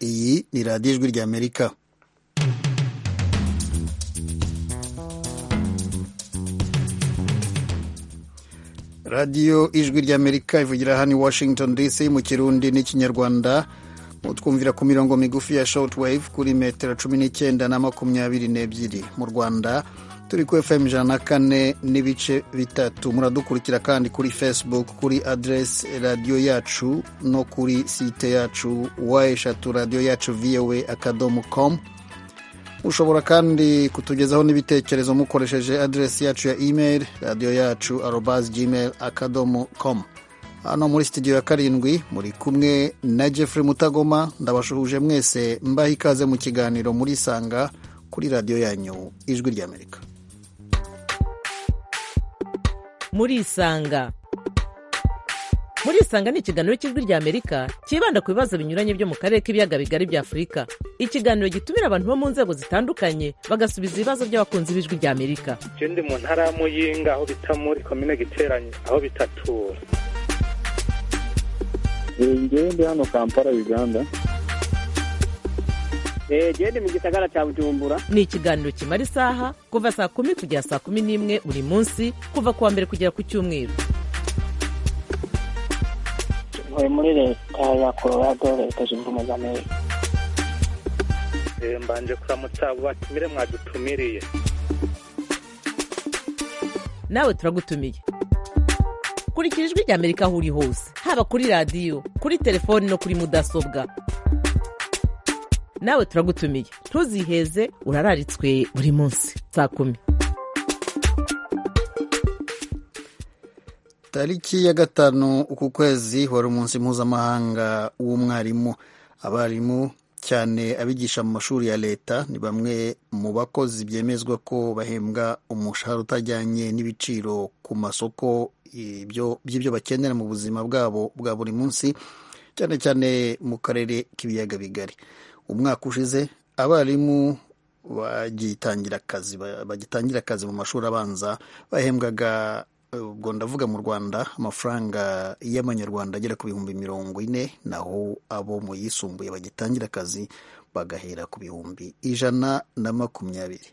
iyi ni radiyo ijwi ry'amerika radiyo ijwi ry'amerika ivugira hano i washington dc mu kirundi n'ikinyarwanda mutwumvira ku mirongo migufi ya shortwave kuri metero cumi n'icyenda na makumyabiri n'ebyiri mu rwanda turi ku fm ijana na kane n'ibice bitatu muradukurikira kandi kuri facebook kuri aderesi radiyo yacu no kuri site yacu wa eshatu radiyo yacu voa akadomo com ushobora kandi kutugezaho n'ibitekerezo mukoresheje aderesi yacu ya email radiyo yacu arobas gmail akadomo com hano muri sitidiyo ya karindwi muri kumwe na jeffrey mutagoma ndabashuhuje mwese mbaha ikaze mu kiganiro muri sanga kuri radiyo yanyu ijwi ry'amerika murisanga murisanga ni ikiganiro cy'ijwi ry'amerika cyibanda ku bibazo binyuranye byo mu karere k'ibiyaga bigari bya afurika ikiganiro gitumira abantu bo mu nzego zitandukanye bagasubiza ibibazo by'abakunzi b'ijwi ry'amerika icyo ndi mu ntara ya muyinga aho bita muri komine giteranye aho bitatura ngewe ndi hano kampala uganda genda mu gisagara cya bujumbura ni ikiganiro kimara isaha kuva saa kumi kugera saa kumi n'imwe buri munsi kuva ku wa mbere kugera ku cyumweru ntuye muri leta ya colorado leta zunze ubumwe za amerika mbanje kuramutsa abo batumire mwadutumiriye nawe turagutumiye kurikira ijwi ry'amerika aho uri hose haba kuri radiyo kuri telefoni no kuri mudasobwa nawe turagutumiye ntuziheze urararitswe buri munsi saa kumi tariki ya gatanu uku kwezi wari umunsi mpuzamahanga w'umwarimu abarimu cyane abigisha mu mashuri ya leta ni bamwe mu bakozi byemezwa ko bahembwa umushahara utajyanye n'ibiciro ku masoko by'ibyo bakenera mu buzima bwabo bwa buri munsi cyane cyane mu karere k'ibiyaga bigari umwaka ushize abarimu bagitangira akazi bagitangira akazi mu mashuri abanza bahembwaga ubwo ndavuga mu rwanda amafaranga y'amanyarwanda agera ku bihumbi mirongo ine naho abo mu yisumbuye bagitangira akazi bagahera ku bihumbi ijana na makumyabiri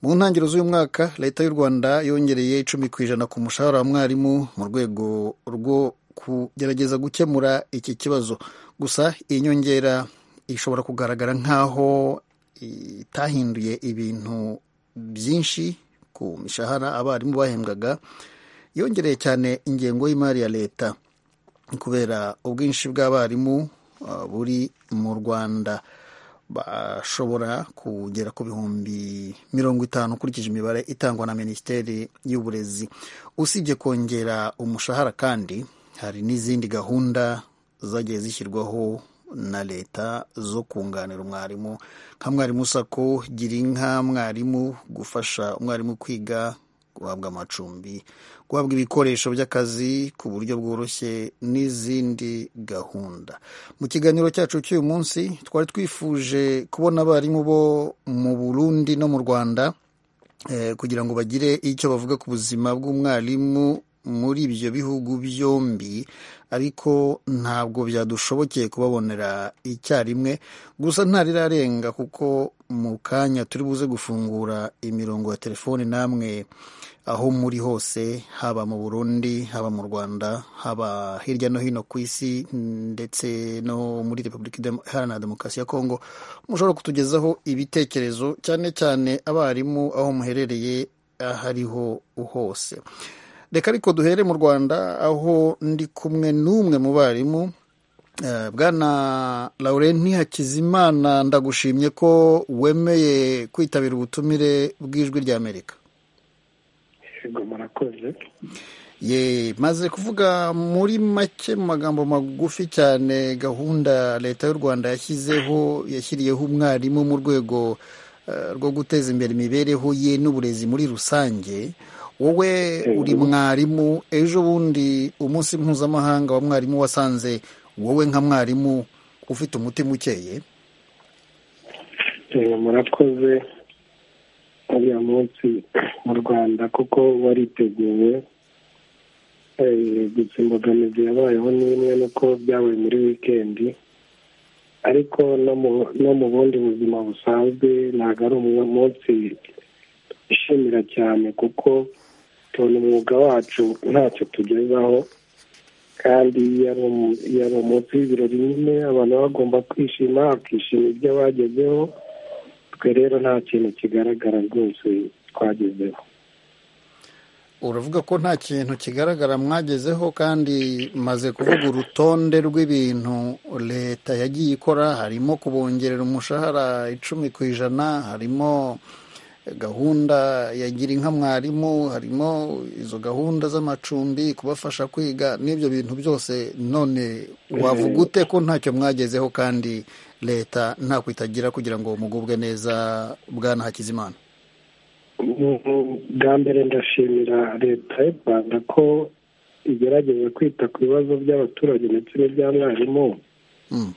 mu ntangiriro z'uyu mwaka leta y'u rwanda yongereye icumi ku ijana ku mushahara wa mwarimu mu rwego rwo kugerageza gukemura iki kibazo gusa iyi nyongera ishobora kugaragara nk'aho itahinduye ibintu byinshi ku mishahara abarimu bahembwaga yongereye cyane ingengo y'imari ya leta kubera ubwinshi bw'abarimu buri mu rwanda bashobora kugera ku bihumbi mirongo itanu ukurikije imibare itangwa na minisiteri y'uburezi usibye kongera umushahara kandi hari n'izindi gahunda zagiye zishyirwaho na leta zo kunganira umwarimu nka mwarimu sako gira inka mwarimu gufasha umwarimu kwiga guhabwa amacumbi guhabwa ibikoresho by'akazi ku buryo bworoshye n'izindi gahunda mu kiganiro cyacu cy'uyu munsi twari twifuje kubona abarimu bo mu burundi no mu rwanda kugira ngo bagire icyo bavuga ku buzima bw'umwarimu muri ibyo bihugu byombi ariko ntabwo byadushobokeye kubabonera icyarimwe gusa ntarirarenga kuko mu kanya turi buze gufungura imirongo ya telefoni namwe aho muri hose haba mu burundi haba mu rwanda haba hirya no hino ku isi ndetse no muri repubulika iharanira demokarasi ya kongo mushobora kutugezaho ibitekerezo cyane cyane abarimu aho muherereye aho ariho hose reka ariko duhere mu rwanda aho ndi kumwe n'umwe mu barimu bwana Laurent Hakizimana ndagushimye ko wemeye kwitabira ubutumire bw'ijwi ry'amerika yego murakoze ye maze kuvuga muri make mu magambo magufi cyane gahunda leta y'u rwanda yashyizeho yashyiriyeho umwarimu mu rwego rwo guteza imbere imibereho ye n'uburezi muri rusange wowe uri mwarimu ejo bundi umunsi mpuzamahanga wa mwarimu wasanze wowe nka mwarimu ufite umutima ukeye murakoze uriya munsi mu rwanda kuko wariteguwe gusa imbogamizi yabayeho n'imwe nuko byabaye muri wikendi ariko no mu no mu bundi buzima busanzwe ntabwo ari umunsi ishimira cyane kuko tubona umwuga wacu ntacyo tugezaho kandi iyo ari umu- iyo ari umunsi w'ibirori nyine abantu baba bagomba kwishima bakishima ibyo bagezeho twe rero nta kintu kigaragara rwose twagezeho uravuga ko nta kintu kigaragara mwagezeho kandi maze kuvuga urutonde rw'ibintu leta yagiye ikora harimo kubongerera umushahara icumi ku ijana harimo gahunda ya gira inka mwarimu harimo izo gahunda z'amacumbi kubafasha kwiga n'ibyo bintu byose none wavuga ute ko ntacyo mwagezeho kandi leta ntako itagira kugira ngo mugubwe neza bwana hakizimana Mu- bwa mbere ndashimira leta y'u rwanda ko igerageza kwita ku bibazo by'abaturage ndetse n'ibya mwarimu Mm.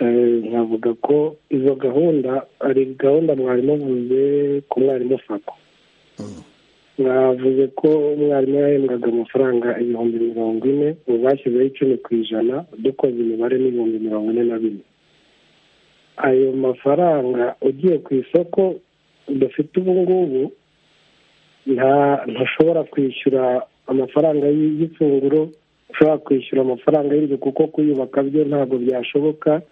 Eh, nkavuga ko izo gahunda ari gahunda mwarimu avuze ku mwarimu fako Mm. mwavuze ko umwarimu yahembwaga amafaranga ibihumbi mirongo ine ubu bashyizeho icumi ku ijana dukoze imibare n'ibihumbi mirongo ine na bine ayo mafaranga ugiye ku isoko dufite ubu ngubu nta ntushobora kwishyura amafaranga y- y'ifunguro ushobora kwishyura amafaranga y'inzu kuko kuyubaka byo ntabwo byashoboka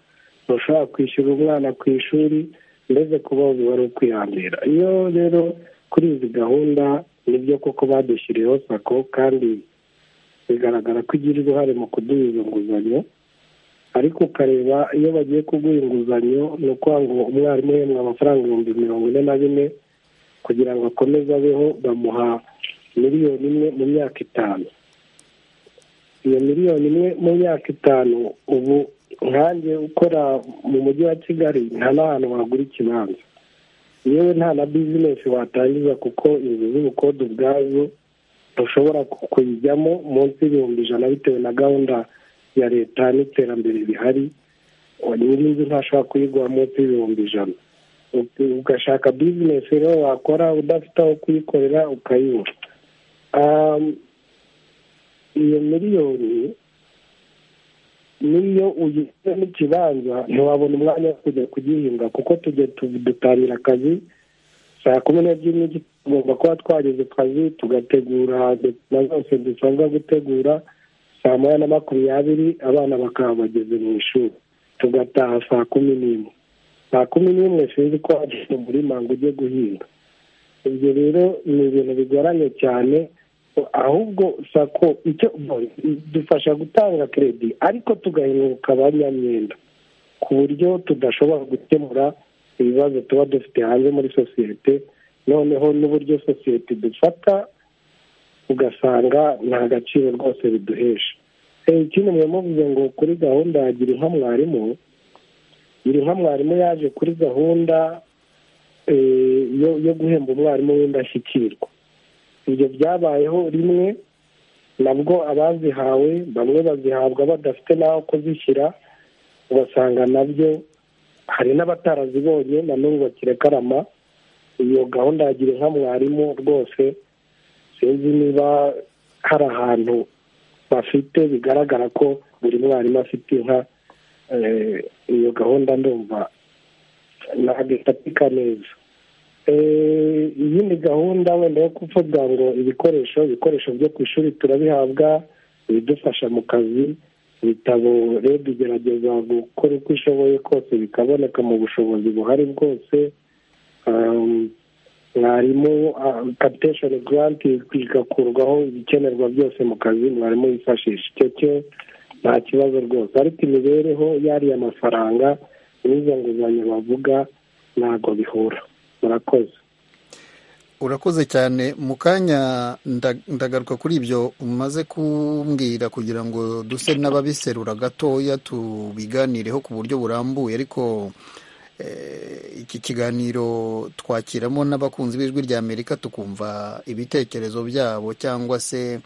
ntushobora kwishyura umwana ku ishuri mbese kuba biba ari ukwihambira iyo rero kuri izi gahunda nibyo koko badushyiriyeho sako kandi bigaragara ko igira uruhare mu kuduha izo nguzanyo ariko ukareba iyo bagiye kuguha inguzanyo ni ukuvuga ngo umwarimu uhembwa amafaranga ibihumbi mirongo ine na bine kugira ngo akomeze abeho bamuha miliyoni imwe mu myaka itanu iyo miliyoni imwe mu myaka itanu ubu nkanjye ukora mu mujyi wa kigali nta n'ahantu wagura ikibanza yewe nta na bizinesi watangiza kuko inzu z'ubukode ubwazo ntushobora ku- kuyijyamo munsi y'ibihumbi ijana bitewe na gahunda ya leta n'iterambere bihari nyir'inzu ntashobora kuyigura munsi y'ibihumbi ijana Uti- ugashaka bizinesi rero wakora udafite aho kuyikorera ukayibura Um, iyo miliyoni niyo ugize n'ikibanza ntiwabona umwanya wo kujya kugihinga kuko tujya tu- dutangira akazi saa kumi n'ebyiri n'igice tugomba kuba twageze ku kazi tugategura na zose dusabwa gutegura saa moya na makumyabiri abana bakaba bageze mu ishuri tugataha saa kumi n'imwe saa kumi n'imwe sinzi ko wagiye mu murima ngo ujye guhinga ibyo rero ni ibintu bigoranye cyane ahubwo sako icyo bo, idufasha gutanga kredi ariko tugahinguka abanyamyenda ku buryo tudashobora gukemura ibibazo tuba dufite hanze muri sosiyete noneho n'uburyo sosiyete dufata ugasanga nta gaciro rwose biduhesha Eh, ikindi mwe muvuze ngo kuri gahunda ya gira inka mwarimu gira inka mwarimu yaje kuri gahunda eh, yo- yo guhemba umwarimu w'indashyikirwa ibyo byabayeho rimwe nabwo abazihawe bamwe bazihabwa badafite n'aho kuzishyira ugasanga nabyo hari n'abatarazibonye na n'ubu bakirekarama iyo gahunda ya gira inka mwarimu rwose sinzi niba hari ahantu bafite bigaragara ko buri mwarimu afite inka eh, iyo gahunda ndumva ntabwo ifatika neza Eh, iyindi gahunda wenda yo kuvuga ngo ibikoresho ibikoresho byo ku ishuri turabihabwa ibidufasha mu kazi ibitabo rero dugerageza gukora uko ishoboye kose bikaboneka mu bushobozi buhari bwose Um, mwarimu kapitesheni garanti igakurwaho ibikenerwa byose mu kazi mwarimu yifashisha icyo cyo nta kibazo rwose ariko imibereho yariya mafaranga n'izo nguzanyo bavuga ntabwo bihura murakoze urakoze cyane mu kanya nda- ndagaruka kuri ibyo umaze kumbwira kugira ngo duse n'ababiserura gatoya tubiganireho ku buryo burambuye ariko eh, iki kiganiro twakiramo n'abakunzi b'ijwi rya amerika tukumva ibitekerezo byabo cyangwa se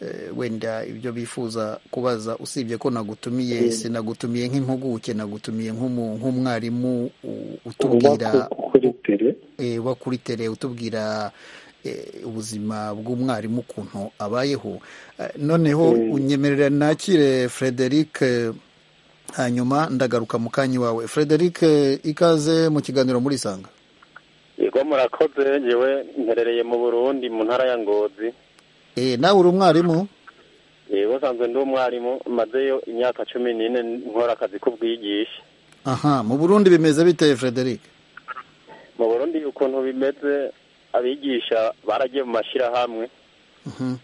eh, wenda ibyo bifuza kubaza usibye ko nagutumiye sinagutumiye nk'impuguke nagutumiye nk'umu- nk'umwarimu u- utubwira Uba ku- kuri tere eh, wa kuri tere utubwira eh, ubuzima bw'umwarimu ukuntu abayeho Eh, noneho unyemerera nakire frederic eh, hanyuma ndagaruka mu kanya iwawe frederic eh, ikaze mu kiganiro muri isanga yego murakoze ngewe mperereye mu burundi mu ntara ya ngozi Eh, nawe uri umwarimu yego nsanzwe ndi umwarimu mazeyo imyaka cumi n'ine nkora akazi k'ubwigisha aha mu burundi bimeze biteye frederic mu burundi ukuntu bimeze abigisha baragiye mu mashyirahamwe Mhm,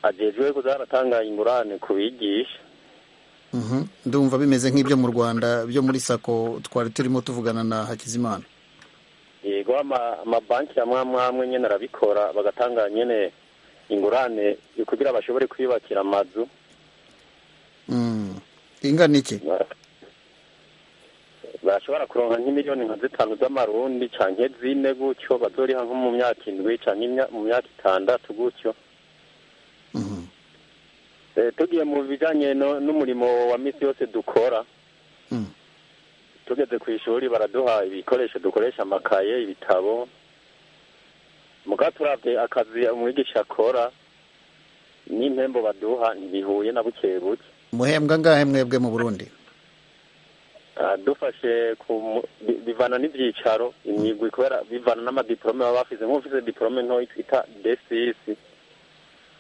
ajejwe kuzaratanga ingurane ku bigisha mhm. ndumva bimeze nk'ibyo mu rwanda byo muri sako twari turimo tuvugana na hakizimana yego ama- amabanki ya mwamwamwe nyene arabikora bagatanga nyene ingurane kugira bashobore kwiyubakira amazu Mm. ingana iki bashobora kuronka nk'imiliyoni nka zitanu z'amarundi canke zine gutyo bazoriha nko mu myaka indwi canke imya- mu myaka itandatu gutyo Mhm. Eh, tugiye mu bijanye no- n'umurimo wa misi yose dukora Mm. tugeze ku ishuri baraduha ibikoresho dukoresha amakaye ibitabo muga turavye akazi umwigisha akora n'impembo baduha ntibihuye na buke buke muhembwa ngahe mwebwe mu burundi Ah, dufashe ku mu- bi- bivana n'ivyicaro imyigwi kubera bivana n'amadiplome baba bafise nk'ufise diplome ntoyi twita dscs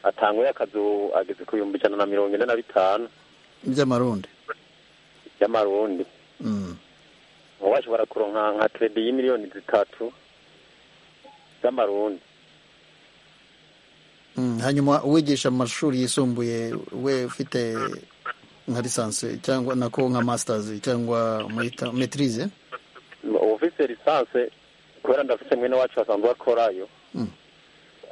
atanguye akazu ageze ku bihumbi ijana na mirongo ine na bitanu by'amarundi y'amarundi Mm. ubu bashobora kuronka nka kredi y'imiliyoni zitatu z'amarundi Mm, hanyuma uwigisha mu mashuri yisumbuye we ufite nka lisansi cyangwa nako nka masters cyangwa muyita metirize ufise lisanse kubera ndafise mwene wacu asanzwe akorayo Mm.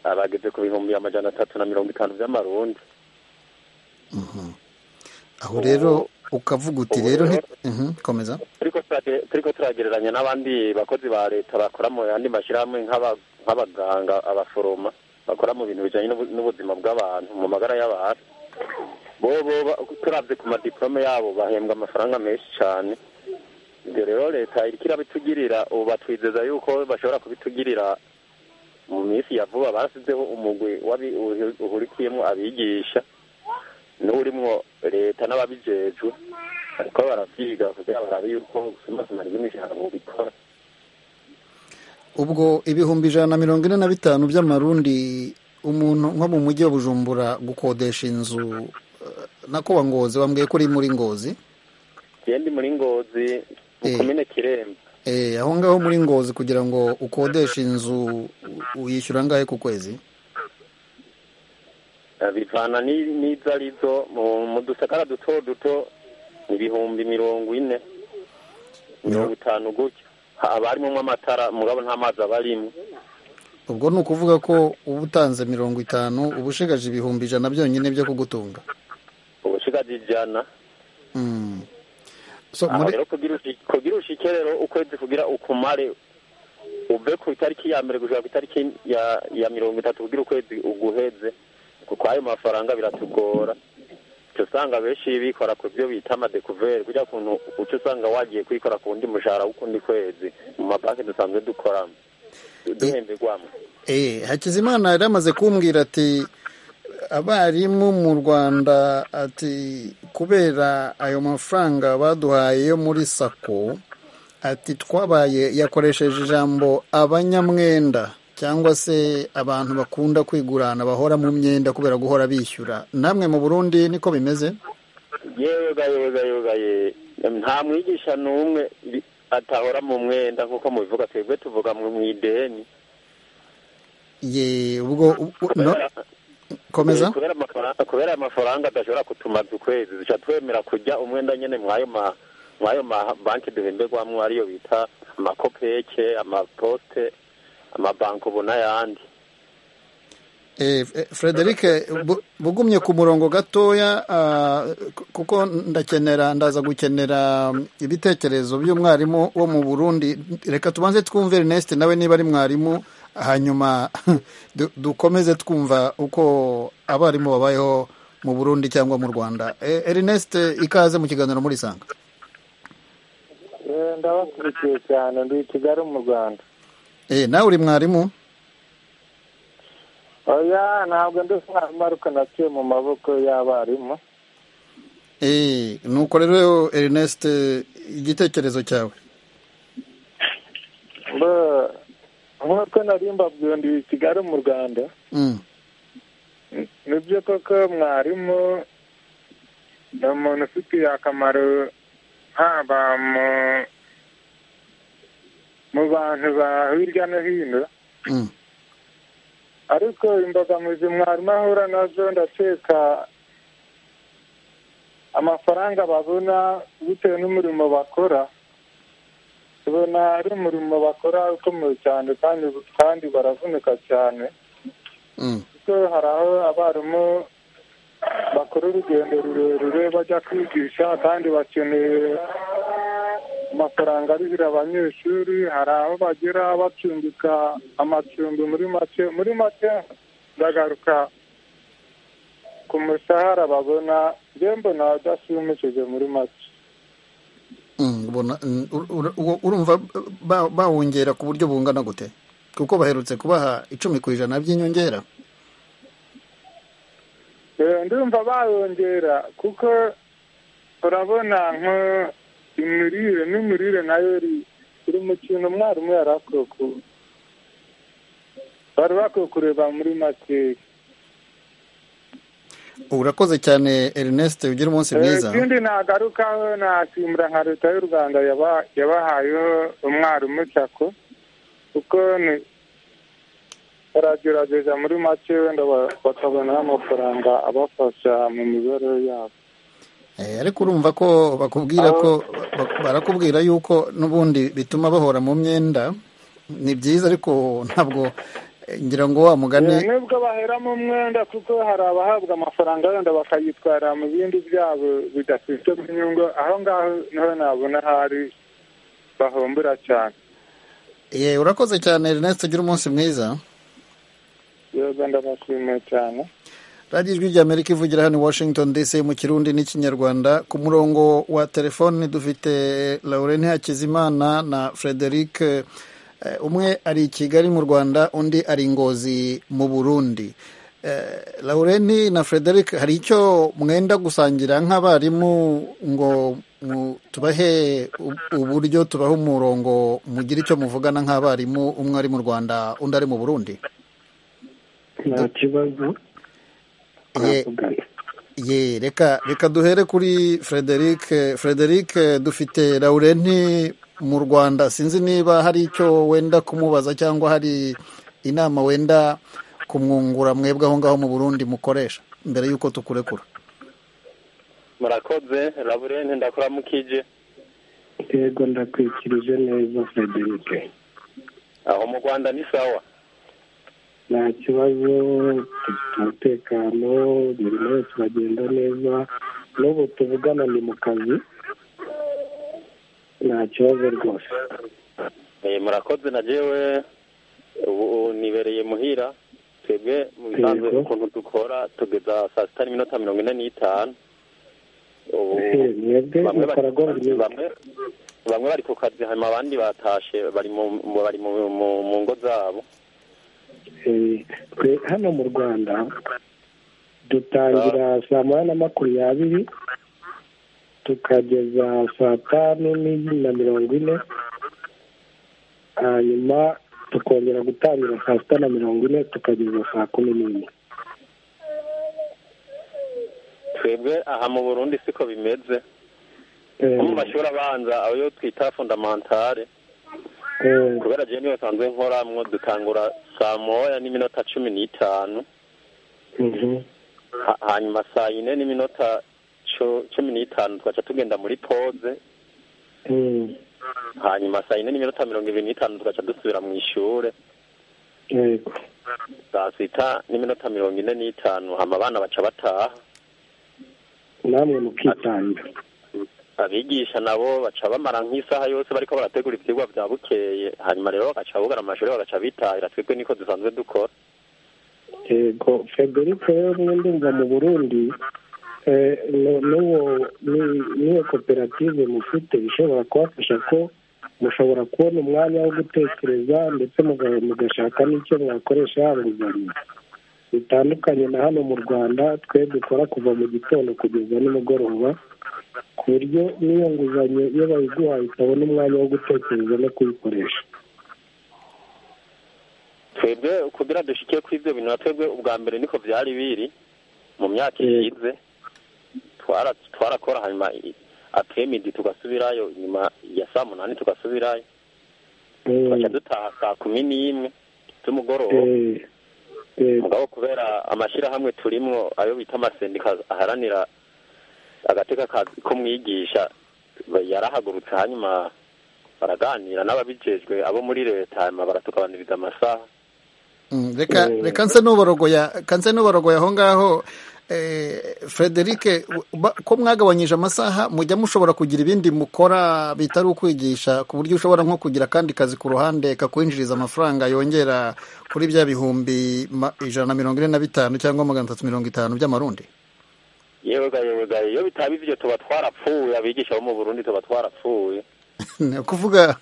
abageze ku bihumbi amajana atatu na mirongo itanu vy'amarundi aho rero ukavuga uti ubu rero rero- nti- Mhm, komeza turiko turage- turiko turagereranya n'abandi bakozi ba leta bakora mu yandi mashyirahamwe nk'aba- nk'abaganga abaforoma bakora mu bintu bijanye n'ubu- n'ubuzima bw'abantu mu magara y'abantu bobo turavye ku madiplome yabo bahembwa amafaranga menshi cane ibyo rero leta iriko irabitugirira ubu batwizeza yuko bashobora kubitugirira mu minsi ya vuba basizeho umugwi w'abi- uhu- uhurikiyemwo abigisha n'urimwo leta n'ababijejwe ariko baravyiga kugira barabe yuko gusumazuma ry'imishahara bubikora ubwo ibihumbi ijana na mirongo ine na bitanu by'amarundi umuntu nko mu mujyi wa bujumbura gukodesha inzu eh, nako wa ngozi wambwiye ko uri muri ngozi genda muri ngozi mu Eh. komine kiremba Eh, aho ngaho muri ngozi kugira ngo ukodeshe inzu u- uyishyura angahe ku kwezi Eh, bivana ni- n'izo arizo mu- mu dusakara duto duto ni ibihumbi mirongo ine mirongo itanu gutyo Ha- haba harimwo amatara mugabo nta mazi aba arimwo ubwo ni ukuvuga ko uba utanze mirongo itanu uba ushigaje ibihumbi ijana byonyine byo kugutunga ubushigaje ijana Mm. so aho muri rero kugira ushi- kugira ushike rero ukwezi kugira ukumare uve ku itariki ya mbere gushika ku itariki ya ya mirongo itatu kugira ukwezi uguheze kuko ayo mafaranga biratugora uca usanga benshi bikora ku byo bita amadekuveri kugira kuntu uca usanga wagiye kwikora ku wundi mushahara w'ukundi kwezi mu mabanki dusanzwe dukoramo duhemberwamo Eh, hakizimana yari amaze kumbwira ati abarimu mu rwanda ati kubera ayo mafaranga baduhaye yo muri sako ati twabaye yakoresheje ijambo abanyamwenda cyangwa se abantu bakunda kwigurana bahora mu myenda kubera guhora bishyura namwe mu burundi niko bimeze yega yega yega ye nta mwigisha n'umwe bi- atahora mu mwenda nk'uko mubivuga twebwe tuvuga mu mu ideni ye ubwo u- no, komeza Eh, kubera amafaranga kubera amafaranga adashobora kutumaza ukwezi duca twemera kujya umwenda nyene mwayo ma mwayo ma banki duhemberwamwo ariyo bita amakopeke amaposte amabanko ubu n'ayandi Eh, F- Frederic bu- bugumye ku murongo gatoya ah, k- kuko ndakenera ndaza gukenera mm, ibitekerezo by'umwarimu wo mu Burundi reka tubanze twumve Ernest nawe niba ari mwarimu hanyuma du- dukomeze twumva uko abarimu babayeho mu Burundi cyangwa mu Rwanda Eh, Ernest ikaze mu kiganiro muri sanga Eh, ndabakurikiye cyane ndi i kigali mu rwanda eh nawe uri mwarimu oya ntabwo ndi umwarimu ariko naciye mu maboko y'abarimu Eh, nuko rero Ernest igitekerezo cyawe nk'uko nari mbabwira ndi kigali mu rwanda Mm, nibyo koko mwarimu ni umuntu ufitiye akamaro haba mu mu bantu ba hirya no hino mm, ariko imbogamizi mwarimu ahura nazo ndakeka amafaranga babona bitewe n'umurimo bakora tubona ari umurimo bakora ukomeye cyane kandi kandi baravunika cyane mm, kuko hari aho abarimu bakora urugendo rurerure bajya kwigisha kandi bakeneye amafaranga arihira abanyeshuri hari aho bagera bacumbika amacumbi muri make muri make ndagaruka ku mushahara babona njye mbona adashimishije muri make mm, ubona, mm, ur- ur- uwo- urumva ba- bawongera ku buryo bungana gute kuko baherutse kubaha icumi ku ijana by'inyongera Eh, ndumva bayongera kuko urabona nko imirire n'imirire nayo iri iri mu kintu umwarimu yari akwiye ku- bari bakwiye kureba muri makeya urakoze cyane Ernest ugira umunsi Eh, mwiza ikindi nagarukaho nashimira nka leta y'u rwanda yaba- yabahayeho umwarimu sako kuko ni- baragerageza muri make wenda ba- bakabonaho amafaranga abafasha mu mibereho yabo Eh, ariko urumva ko bakubwira ko ba- barakubwira yuko n'ubundi bituma bahora mu myenda ni byiza ariko ntabwo eh, ngira ngo wa mugani nubwo baheramo umwenda kuko hari abahabwa amafaranga wenda bakayitwara mu bindi byabo bidafite inyungu aho ngaho niho nabona hari bahombera cyane Eh, urakoze cyane Ernest ugira umunsi mwiza yego ndabashimiye cyane radiyo ijwi ry'amerika ivugira hano i washington dc mu kirundi n'ikinyarwanda ku murongo wa telefoni dufite laurent hakizimana na frederic eh, umwe ari i kigali mu rwanda undi ari i ngozi mu burundi Eh, laurent na frederic hari icyo mwenda gusangira nk'abarimu ngo mu- tubahe u- uburyo tubahe umurongo mugire icyo muvugana nk'abarimu umwe ari mu rwanda undi ari mu burundi nta kibazo Ye- turavugana ye reka reka duhere kuri frederic frederic dufite laurenti mu rwanda sinzi niba hari icyo wenda kumubaza cyangwa hari inama wenda kumwungura mwebwe aho ngaho mu burundi mukoresha mbere y'uko tukurekura murakoze laburene ndakuramukije yego ndakwikirije neza frederic aho mu rwanda ni sawa nta kibazo dufite umutekano imirimo yose iragenda neza n'ubu tuvugana ni mu kazi nta kibazo rwose Eh, murakoze na jewe ubu ubu nibereye muhira twebwe mu bisanzwe Yego. ukuntu dukora tugeza saa sita n'iminota mirongo ine n'itanu ubu Eh, mwebwe bamwe mukora gora bari- nyinshi bamwe bamwe bari ku kazi hanyuma abandi batashe bari mu mu- bari mu mu- mu ngo zabo Eh, twe hano mu rwanda dutangira saa moya na makumyabiri tukageza saa tanu n'igi na mirongo ine hanyuma tukongera gutangira saa sita na mirongo ine tukageza saa kumi n'imwe twebwe aha mu burundi siko bimeze Eh, nko mu mashuri abanza ayo twita fundamentale eh, kubera jewe niyo nsanzwe nkoramwo dutangura saa moya n'iminota cumi n'itanu mhm. Ha- hanyuma saa yine n'iminota cu- cumi n'itanu tugaca tugenda muri pause Mm, hanyuma saa yine n'iminota mirongo ibiri n'itanu tugaca dusubira mu ishure yego saa sita n'iminota mirongo ine n'itanu hama abana baca bataha namwe mukitanga abigisha nabo baca bamara nk'isaha yose bariko barategura ivyigwa vya bukeye hanyuma rero bagaca bugara amashuri bagaca bitahira twebwe niko dusanzwe dukora yego frederic rero niyo ndumva mu burundi eh, nu- n'uwo ni- n'iyo koperative mufite ishobora kubafasha ko mushobora kubona umwanya wo gutekereza ndetse muga- mugashaka n'icyo mwakoresha yaba inguzanyo bitandukanye na hano mu rwanda twe dukora kuva mu gitondo kugeza nimugoroba ku buryo n'iyo nguzanyo iyo bayiguhaye utabona umwanya wo gutekereza no kuyikoresha twebwe kugira dushike ku ibyo bintu na twebwe ubwa mbere niko byari biri mu myaka ishize twara- twarakora hanyuma akemidi tugasubirayo nyuma ya saa munani tugasubirayo Eh, twaca dutaha saa kumi n'imwe z'umugoroba eh, eh, mugabo kubera amashyirahamwe turimwo ayo bita amasendika aharanira agateka ka- k'umwigisha yarahagurutse hanyuma baraganira n'ababijejwe abo muri leta hanyuma baratugabaniriza amasaha Mm, reka reka nse n'uborogoya kanse n'uborogoya aho ngaho eh, Frederic ba- ko mwagabanyije amasaha mujya mushobora kugira ibindi mukora bitari ukwigisha ku buryo ushobora nko kugira akandi kazi ku ruhande kakwinjiriza amafaranga yongera kuri bya bihumbi ma- ijana na mirongo ine na bitanu cyangwa magana atatu mirongo itanu by'amarundi yewe ga yewe ga iyo bitaba ivyo tuba twarapfuye abigisha bo mu Burundi tuba twarapfuye ni ukuvuga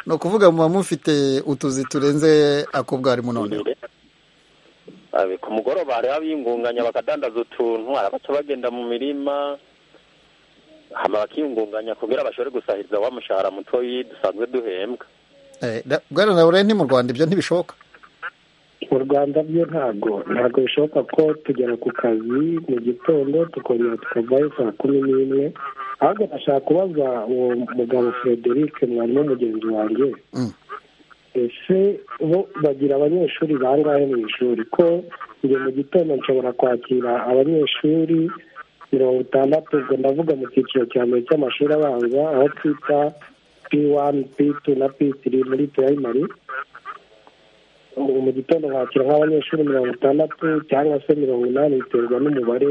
ni ukuvuga muba mufite utuzi turenze ako bwarimu noneho Abe, ku mugoroba hariho abiyungunganya bakadandaza utuntu hari abaca bagenda mu mirima hama bakiyungunganya kugira bashobore gusahiriza wa mushahara mutoyi dusanzwe duhembwa Eh, da- bwana nawe ni mu rwanda ibyo ntibishoboka mu rwanda byo ntago ntago bishoboka ko tugera ku kazi mu gitondo tukongera tukavayo saa kumi n'imwe ahubwo ndashaka kubaza uwo mugabo frederic mwarimu mugenzi wanjye Mm. ese bo bagira abanyeshuri bangahe mu ishuri ko njye mu gitondo nshobora kwakira abanyeshuri mirongo itandatu ubwo ndavuga mu cyiciro cya mbere cy'amashuri abanza aho twita p1 p2 na p3 muri primary ubu mu gitondo nkakira nk'abanyeshuri mirongo itandatu cyangwa se mirongo inani biterwa n'umubare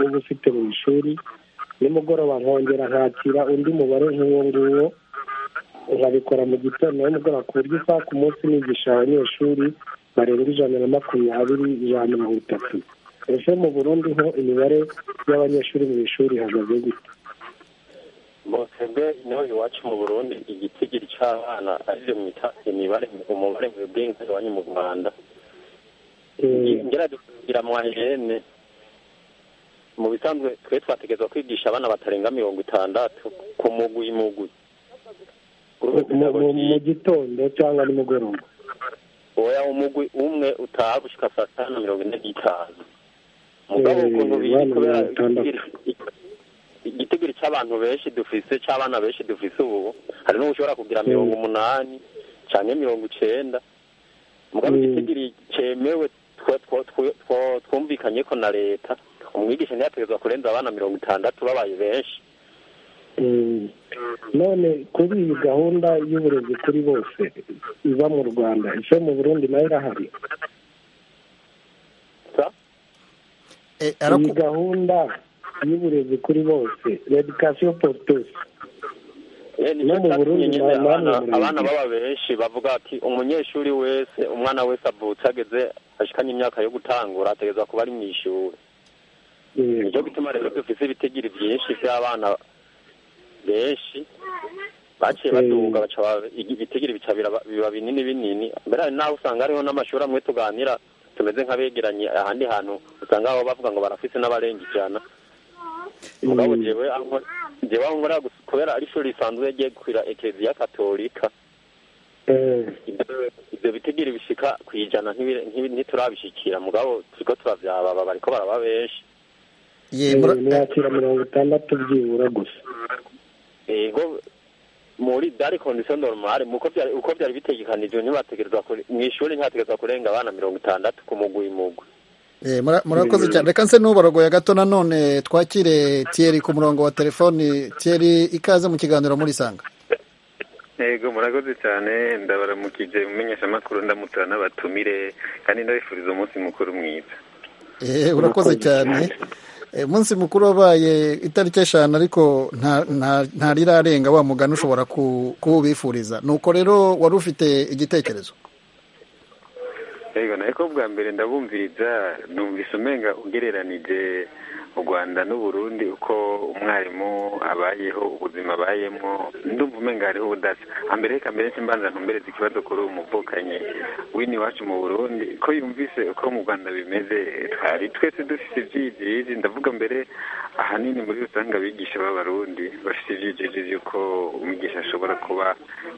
uba ufite mu ishuri nimugoroba nkongera nkakira undi mubare nk'uwo nguwo nkabikora mu gitondo nimugoroba ku buryo usanga ku munsi nigisha abanyeshuri barenga ijana na makumyabiri ijana na mirongo itatu ese mu burundi ho imibare y'abanyeshuri mu ishuri ihagaze gute mwebwe niho iwacu mu burundi igitigiri c'abana arivyo mwita imibare umubare mwebwe iwanyu mu rwanda Eh, ngerageza kugira mwahene mu bisanzwe twe twategerezwa kwigisha abana batarenga mirongo itandatu ku mugwi mugwi mu- mu- mu gitondo cyangwa nimugoroba oya umugwi umwe utaha gushika saa sita na mirongo ine n'itanu mugabo Eh, ukuntu biri abana kubera mirongo itandatu. igitigiri- igitigiri c'abantu benshi dufise c'abana benshi dufise ubu hari n'ubu ushobora kugira Mm. mirongo umunani canke mirongo icenda mugabo Mm. igitigiri cemewe twa- twa- twa- twa- twumvikanyeko na leta umwigisha ntiyategerezwa kurenza abana mirongo itandatu babaye benshi Mm. none kuri iyi gahunda y'uburezi kuri bose iba mu rwanda ese mu burundi nayo irahari sa Eh, iyi araku- gahunda y'uburezi kuri bose redikasiyo porutose Eh, ni No mu cyo Burundi cyatumye nyine nta- nta abana murenge. abana baba benshi bavuga ati umunyeshuri wese umwana wese avutse ageze ashikanye imyaka yo gutangura ategerezwa kuba ari mu ishuri nicyo gituma rero dufise ibitigiri byinshi by'abana benshi baciye Mm. baduga baca ba- ibitigiri bica biraba- biba binini binini mbere hari n'aho usanga hariho n'amashuri amwe tuganira tumeze nk'abegeranye ahandi hantu usanga aho bavuga ngo barafise n'abarenga ijana mugabo jewe aho nkora- jewe aho nkora gusa- kubera ari ishuri risanzwe rigiye gukwira ekereziya katolika ibyo- ibyo bitigiri bishika ku ijana ntibire- ntibi- ntiturabishikira mugabo turiko turavyababa bariko baraba benshi ye, mura- mwakira mirongo itandatu byibura gusa ego muri dari condition normale muko byari uko byari bitegekanijwe ntibategerezwa kure- mw'ishuri ntihategerezwa kurenga abana mirongo itandatu ku mugwi mugwi Eh, mura- murakoze cyane reka nse n'uborogoya gato nanone twakire Thierry ku murongo wa telefoni Thierry ikaze mu kiganiro muri sanga yego murakoze cyane ndabaramukije mumenyesha makuru ndamutara n'abatumire kandi ndabifuriza umunsi mukuru mwiza Eh, urakoze cyane Eh, umunsi mukuru wabaye itariki eshanu ariko nta- nta- ntarirarenga wa mugani ushobora ku- kuwubifuriza nuko rero wari ufite igitekerezo yego nawe ko bwa mbere ndabumviriza numvise umenga ugereranije u rwanda n'uburundi uko umwarimu abayeho ubuzima abayemo ndumva umenga hariho ubudasa ambere reka mbere simbanza ntumbereze ikibazo kuri uwo muvukanye w'iwacu mu burundi ko yumvise uko mu rwanda bimeze twari twese dufite ibyiyigiriji ndavuga mbere ahanini muri rusange abigisha b'abarundi bafite ibyiyigiriji by'uko umwigisha ashobora kuba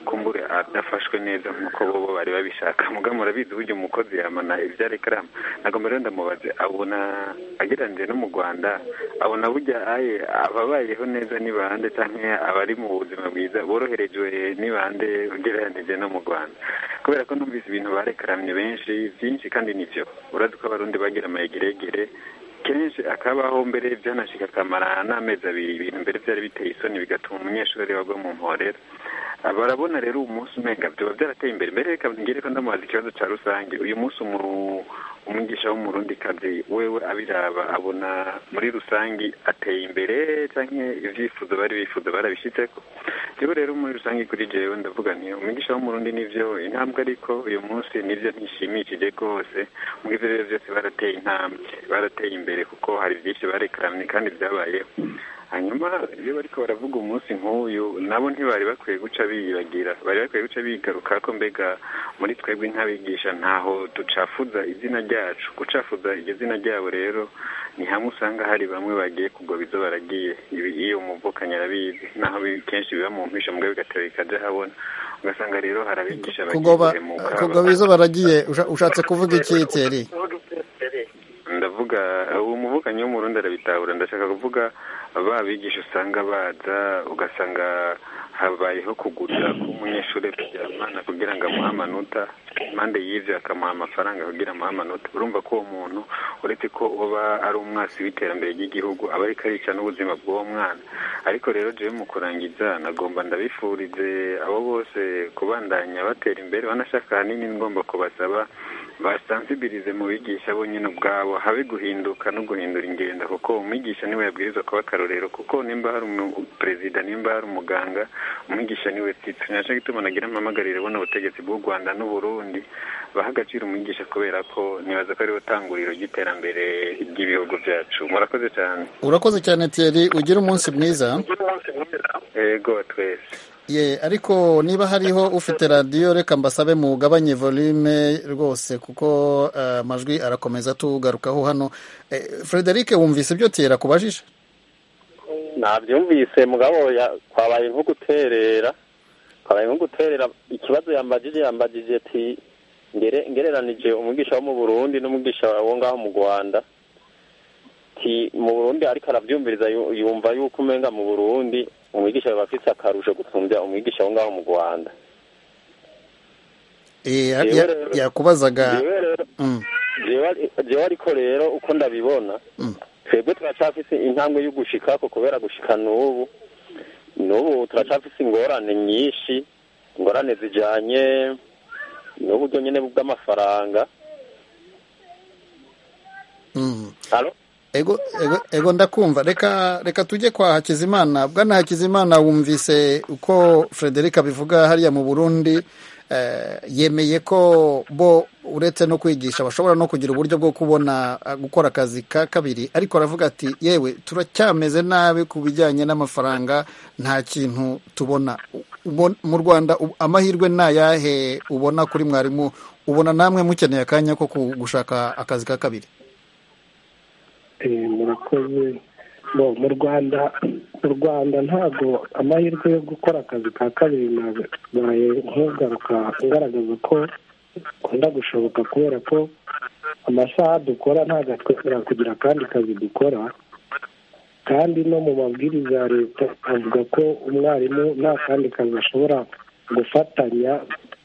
kumbure adafashwe neza nk'uko bo bari babishaka mugabo murabizi uburyo umukozi yamana ibyara ikaramu ntabwo mbere ndamubaze abona agereranyije no mu rwanda abona burya aye ababayeho neza ni bande cyangwa abari mu buzima bwiza boroherejwe ni bande ugereranije no mu rwanda kubera ko numvise ibintu barekaramye benshi byinshi kandi nibyo urazi ko abarundi bagira amayegeregere kenshi akabaho mbere byanashika akamara n'amezi abiri ibintu mbere byari biteye isoni bigatuma umunyeshuri wagwa mu mporera barabona rero uyu munsi umenga biba byarateye imbere mbere reka ngere ko ndamubaza ikibazo cya rusange uyu munsi umwigisha w'umurundikazi wewe abiraba abona muri rusange ateye imbere cyangwa ibyifuzo bari bifuza barabishyitse ko rero rero muri rusange kuri jewe ndavuga nti umwigisha w'umurundi nibyo intambwe ariko uyu munsi nibyo ntishimishije rwose muri ibyo rero byose barateye intambwe barateye imbere kuko hari byinshi barekamye kandi byabayeho hanyuma iyo bariko baravuga umunsi nk'uyu nabo ntibari bakwiye guca biyibagira bari bakwiye guca bigaruka ko mbega muri twebwe nk'abigisha ntaho ducafuza izina ryacu gucafuza iryo zina ryabo rero ni hamwe usanga hari bamwe bagiye kugwa bizo baragiye iyo umuvukanye arabizi naho kenshi biba mu mpisha mbwe bigatera bikajya habona ugasanga rero hari abigisha kugwa bizo baragiye ushatse kuvuga iki teri ndavuga uwo muvukanyi w'umurundi arabitahura ndashaka kuvuga babigisha usanga baza ugasanga habayeho kugurira k'umunyeshuri kuryamana kugira ngo amuhe amanota impande y'ibyo akamuha amafaranga kugira amuhe amanota urumva ko uwo muntu uretse ko uba ari umwasi w'iterambere ry'igihugu aba ariko arica n'ubuzima bw'uwo mwana ariko rero jewe mu kurangiza nagomba ndabifurize abo bose kubandanya batera imbere banashaka ahanini ngomba kubasaba basansibilize mu bigisha bonyine ubwabo habe guhinduka no guhindura ingenda kuko umwigisha niwe yabwirizwa kuba akarorero kuko nimba hari perezida nimba hari umuganga umwigisha niwe titire nacyo gituma nagira amamagarire bona ubutegetsi bw'u rwanda n'uburundi baha agaciro umwigisha kubera ko nibaza ko ariwe tanguriro ry'iterambere ry'ibihugu byacu murakoze cyane urakoze cyane tiyeri ugira umunsi mwiza yego twese ye ariko niba hariho ufite radiyo reka mbasabe mugabanye volume rwose kuko amajwi arakomeza tugarukaho hano frederic wumvise ibyo tera kubajije nabyumvise mugabo twabaye nko guterera twabaye nko guterera ikibazo yambagije yambagije ati ngereranije umwigisha wo mu burundi n'umwigisha wo ngaho mu rwanda mu burundi ariko arabyumviriza yumva yuko umenga mu burundi umwigisha biba afite akarusho gusumbya umwigisha aho ngaho mu rwanda yakubazaga jewe ariko rero uko ndabibona twebwe turacafise intambwe yo gushikako kubera gushika n'ubu n'ubu turacafise ingorane nyinshi ingorane zijanye n'uburyo nyine bw'amafaranga ego ego ndakumva reka reka tujye kwa hakizimana bwana hakizimana wumvise uko frederic abivuga hariya mu burundi yemeye ko bo uretse no kwigisha bashobora no kugira uburyo bwo kubona gukora akazi ka kabiri ariko aravuga ati yewe turacyameze nabi ku bijyanye n'amafaranga nta kintu tubona mu rwanda amahirwe ni ayahe ubona kuri mwarimu ubona namwe mukeneye akanya ko gushaka akazi ka kabiri murakoze bo mu rwanda mu rwanda ntabwo amahirwe yo gukora akazi ka kabiri nabaye nk'ugaruka ngaragaza ko akunda gushoboka kubera ko amasaha dukora ntabwo atwemerera kugira akandi kazi dukora kandi no mu mabwiriza ya leta avuga ko umwarimu nta kandi kazi ashobora gufatanya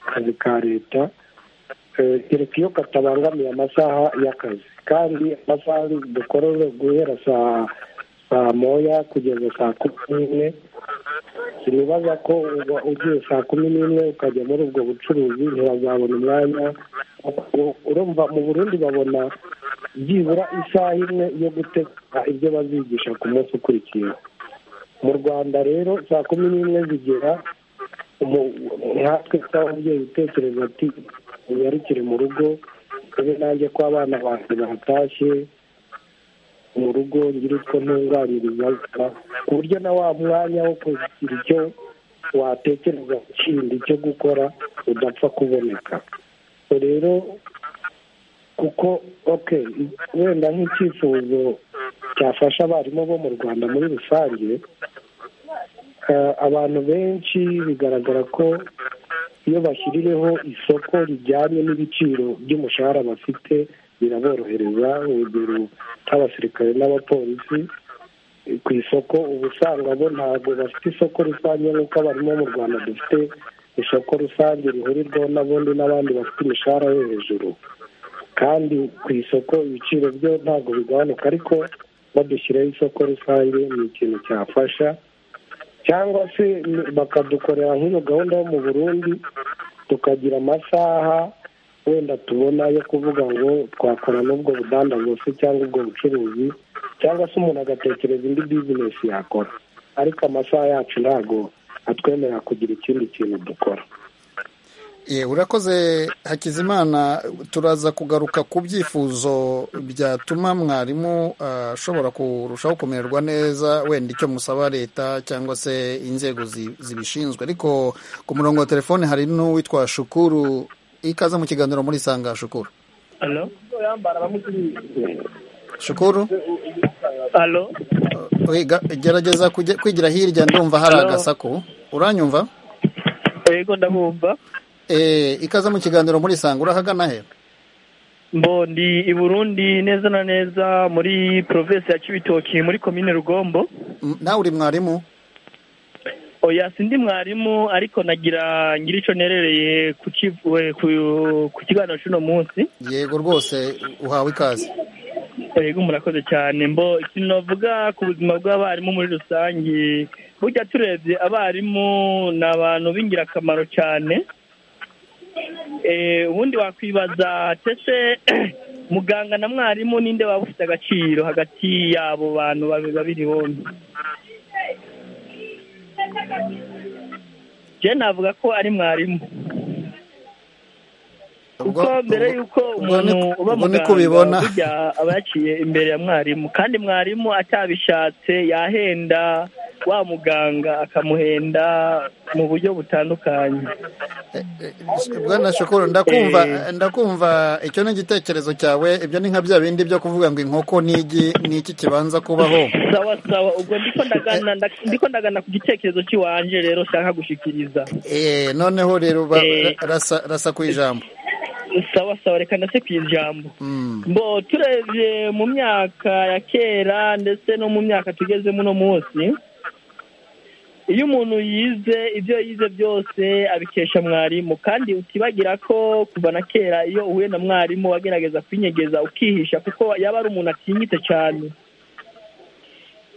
akazi ka leta kereka iyo katabangamiye amasaha y'akazi kandi amasaha dukorere guhera saa saa moya kugeza saa kumi n'imwe sinibaza ko ugiye saa kumi n'imwe ukajya muri ubwo bucuruzi ntibazabona umwanya urumva mu burundi babona byibura isaha imwe yo gutegura ibyo bazigisha ku munsi ukurikiyeho mu rwanda rero saa kumi n'imwe zigera nkatwe nk'ababyeyi utekereza ati unyarukire mu rugo ube nanjye ko abana banjye bahatashye mu rugo ngira utwo ntunganirizwa ku buryo na wa mwanya wo kugira icyo watekereza kindi cyo gukora udapfa kuboneka rero kuko ok wenda nk'icyifuzo cyafasha abarimu bo mu rwanda muri rusange abantu benshi bigaragara ko iyo bashyirireho isoko rijyanye n'ibiciro by'umushahara bafite biraborohereza urugero nk'abasirikare n'abapolisi ku isoko uba usanga bo ntabwo bafite isoko rusange nk'uko abarimu mu rwanda dufite isoko rusange rihurirwaho n'abundi n'abandi bafite imishahara yo hejuru kandi ku isoko ibiciro byo ntabwo bigabanuka ariko badushyiraho isoko rusange ni ikintu cyafasha cyangwa se bakadukorera nk'iyo gahunda yo mu burundi tukagira amasaha wenda tubona yo kuvuga ngo twakora n'ubwo budandazo se cyangwa ubwo bucuruzi cyangwa se umuntu agatekereza indi bizinesi yakora ariko amasaha yacu ntabwo atwemerera kugira ikindi kintu dukora urakoze hakizimana turaza kugaruka ku byifuzo byatuma mwarimu ashobora kurushaho kumererwa neza wenda icyo musaba leta cyangwa se inzego zibishinzwe ariko ku murongo wa telefone hari n'uwitwa shukuru ikaze mu kiganiro muri isanga shukuru shukuru gerageza kwigira hirya ndumva hari agasaku uranyumva yego ndabumva ikaze mu kiganiro muri isanga urahagana he mbondi i burundi neza na neza muri provinsi ya kibitoki muri komine rugombo nawe uri mwarimu oya si ndi mwarimu ariko nagira ngira icyo nerereye ku kiganiro cy'uno munsi yego rwose uhawe ikaze yego murakoze cyane mbo ikintu bavuga ku buzima bw'abarimu muri rusange burya turebye abarimu ni abantu b'ingirakamaro cyane ubundi wakwibaza ndetse muganga na mwarimu ninde waba ufite agaciro hagati y'abo bantu babiri bombi njye navuga ko ari mwarimu kuko mbere y'uko umuntu uba muganga burya aba yaciye imbere ya mwarimu kandi mwarimu atabishatse yahenda wa muganga akamuhenda mu buryo butandukanye bwana shokoro ndakumva ndakumva icyo ni igitekerezo cyawe ibyo ni nka bya bindi byo kuvuga ngo inkoko n'igi n'iki kibanza kubaho sawa sawa ubwo ndiko ndagana ku gitekerezo cy'iwanje rero ushaka gushyikiriza noneho rero rasa ku ijambo sawa sawa reka ndetse ku ijambo mbo turebye mu myaka ya kera ndetse no mu myaka tugezemo uno munsi iyo umuntu yize ibyo yize byose abikesha mwarimu kandi utibagira ko kuva na kera iyo uhuye na mwarimu wagerageza kwinyegeza ukihisha kuko yaba ari umuntu atinyitse cyane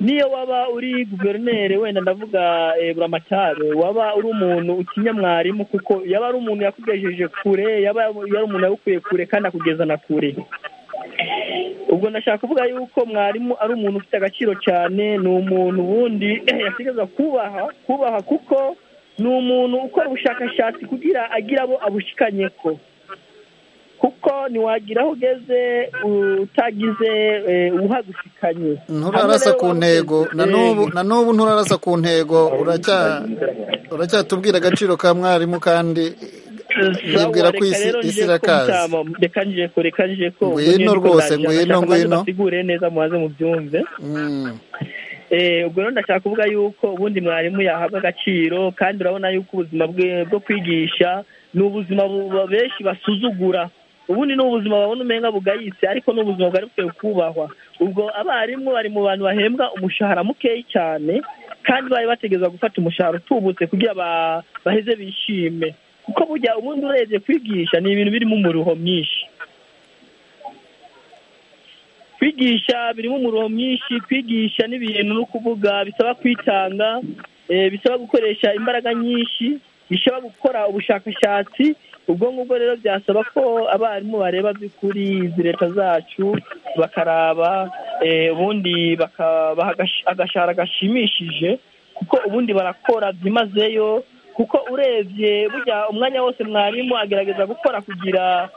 niyo waba uri guverineri wenda ndavuga buramatari waba uri umuntu utinya mwarimu kuko yaba ari umuntu yakugejeje kure yaba ari umuntu yagukuye kure kandi akugeza na kure ubwo ndashaka kuvuga yuko mwarimu ari umuntu ufite agaciro cyane ni umuntu ubundi yategereza kubaha kubaha kuko ni umuntu ukora ubushakashatsi kugira agira abo abushikanye ko kuko ntiwagira aho ugeze utagize uhagushikanye nturarasa ku ntego na n'ubu nturarasa ku ntego uracyatubwira agaciro ka mwarimu kandi nibwira ko isi irakaze reka nje ko reka nje ko ngwino rwose ngwino ngwino basigure neza mubaze mubyumve ubwo rero ndashaka kuvuga yuko ubundi mwarimu yahabwa agaciro kandi urabona yuko ubuzima bwe bwo kwigisha ni ubuzima benshi basuzugura ubundi ni ubuzima babona umenga bugayitse ariko ni ubuzima bwari bukwiye kubahwa ubwo abarimu bari mu bantu bahembwa umushahara mukeya cyane kandi bari bategereza gufata umushahara utubutse kugira baheze bishime kuko burya ubundi urebye kwigisha ni ibintu birimo umuruho mwinshi kwigisha birimo umuruho mwinshi kwigisha n'ibintu no kuvuga bisaba kwitanga bisaba gukoresha imbaraga nyinshi bisaba gukora ubushakashatsi ubwo ngubwo rero byasaba ko abarimu bareba by'ukuri izi leta zacu bakaraba ubundi bakabaha agashahara gashimishije kuko ubundi barakora byimazeyo kuko urebye burya umwanya wose mwarimu agerageza gukora kugira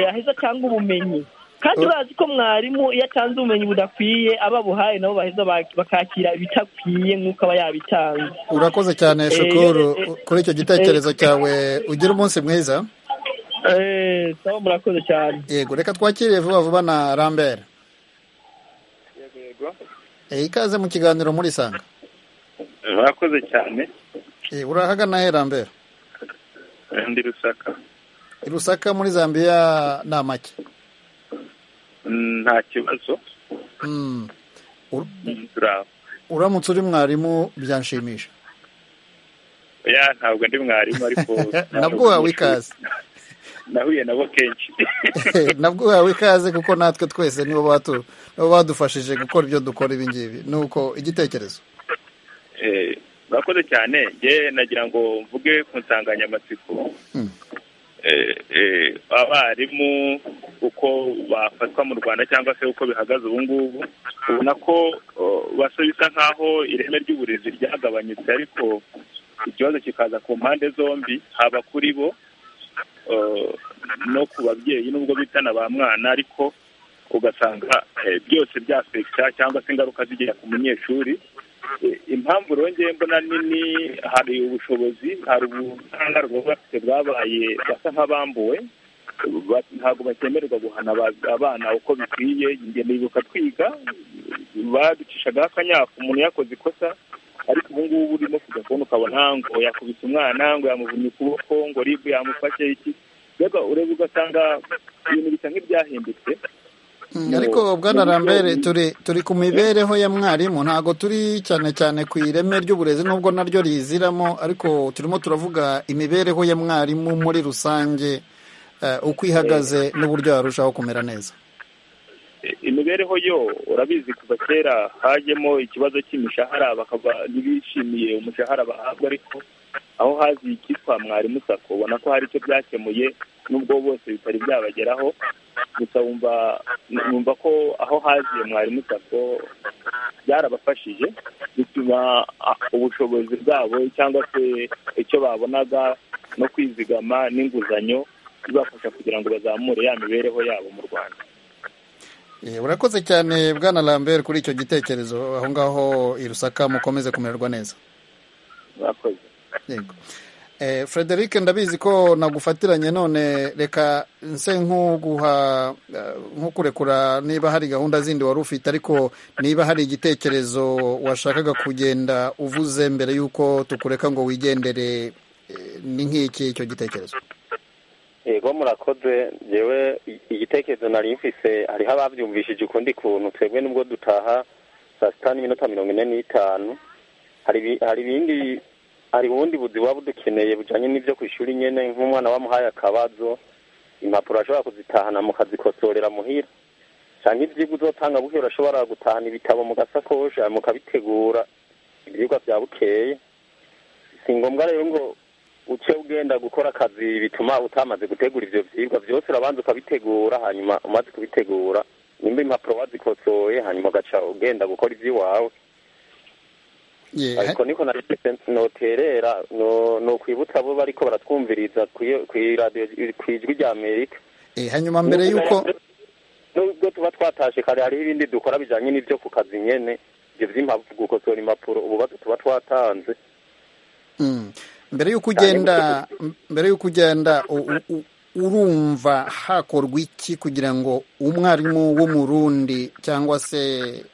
aheza cyangwa ubumenyi kandi urazi ko mwarimu iyo atanze ubumenyi budakwiye ababuhaye nabo baheza bakakira ibidakwiye nk'uko aba yabitanze urakoze cyane shukuru kuri icyo gitekerezo cyawe ugira umunsi mwiza eee saba murakoze cyane yego reka twakiriye vuba vuba na rambere ikaze mu kiganiro muri sanga murakoze cyane urahagana he rambere ndi rusaka rusaka muri zambia ni amake nta kibazo uramutse uri mwarimu byanshimisha ya ntabwo ndi mwarimu ariko nabwo wawe ikaze nahuye nabo kenshi nabwo wawe ikaze kuko natwe twese nibo badufashije gukora ibyo dukora ibi ngibi ni uko igitekerezo murakoze cyane yewe nagira ngo mvuge ku nsanganyamatsiko abarimu uko bafatwa mu rwanda cyangwa se uko bihagaze ubu ngubu ubona ko basa bisa nk'aho ireme ry'uburezi ryagabanyutse ariko ikibazo kikaza ku mpande zombi haba kuri bo no ku babyeyi nubwo bitana ba mwana ariko ugasanga byose byafekita cyangwa se ingaruka zigera ku munyeshuri impamvu rongeye mbona nini hari ubushobozi hari ubukangarwa bafite bwabaye basa nk'abambuwe ntabwo bakemererwa guhana abana uko bikwiye ingendo bibuka twiga baducishagaho akanyafu umuntu yakoze ikosa ariko ubu ngubu urimo kujya kubona ukabona ngo yakubise umwana ngo yamuvunnye ukuboko ngo ribu yamufashe iki mbega ureba ugasanga ibintu bisa nk'ibyahindutse ariko bwana rambere turi turi ku mibereho ya mwarimu ntabwo turi cyane cyane ku ireme ry'uburezi nubwo naryo riziramo ariko turimo turavuga imibereho ya mwarimu muri rusange uko ihagaze n'uburyo yarushaho kumera neza imibereho yo urabizi kuva kera hajyemo ikibazo cy'imishahara bakaba ntibishimiye umushahara bahabwa ariko aho hazi icyitwa mwarimu sako ubona ko hari icyo byakemuye nubwo bose bitari byabageraho gusa wumva wumva ko aho haziye mwarimu sako byarabafashije bituma ubushobozi bwabo cyangwa se icyo babonaga no kwizigama n'inguzanyo bibafasha kugira ngo bazamure ya mibereho yabo mu rwanda urakoze cyane bwana lambert kuri icyo gitekerezo aho ngaho i rusaka mukomeze kumererwa neza murakoze yego frederic ndabizi ko nagufatiranye none reka nse nk'uguha nk'ukurekura niba hari gahunda zindi wari ufite ariko niba hari igitekerezo washakaga kugenda uvuze mbere y'uko tukureka ngo wigendere ni nk'iki icyo gitekerezo yego murakoze yewe igitekerezo nari mfise hariho ababyumvishije ukundi kuntu twebwe nubwo dutaha saa sita n'iminota mirongo ine n'itanu hari ibindi hari ubundi buzi buba budukeneye bujyanye n'ibyo ku ishuri nyine nk'umwana wamuhaye akabazo impapuro ashobora kuzitahana mukazikosorera muhira cyangwa ibyigwa uzotanga buhera urashobora gutahana ibitabo mugasakoje mukabitegura ibyigwa bya bukeye si ngombwa rero ngo uce ugenda gukora akazi bituma utamaze gutegura ibyo byigwa byose urabanza ukabitegura hanyuma umaze kubitegura nimba impapuro wazikosoye hanyuma ugaca ugenda gukora iby'iwawe ariko niko na noterera ni ukwibutsa abo bari ko baratwumviriza ku ijwi rya amerika hanyuma mbere y'uko nubwo tuba twatashe kare hariho ibindi dukora bijyanye n'ibyo ku kazi nyine ibyo by'impamvu gukosora impapuro ububazo tuba twatanze mbere y'uko ugenda mbere y'uko ugenda urumva hakorwa iki kugira ngo umwarimu w'umurundi cyangwa se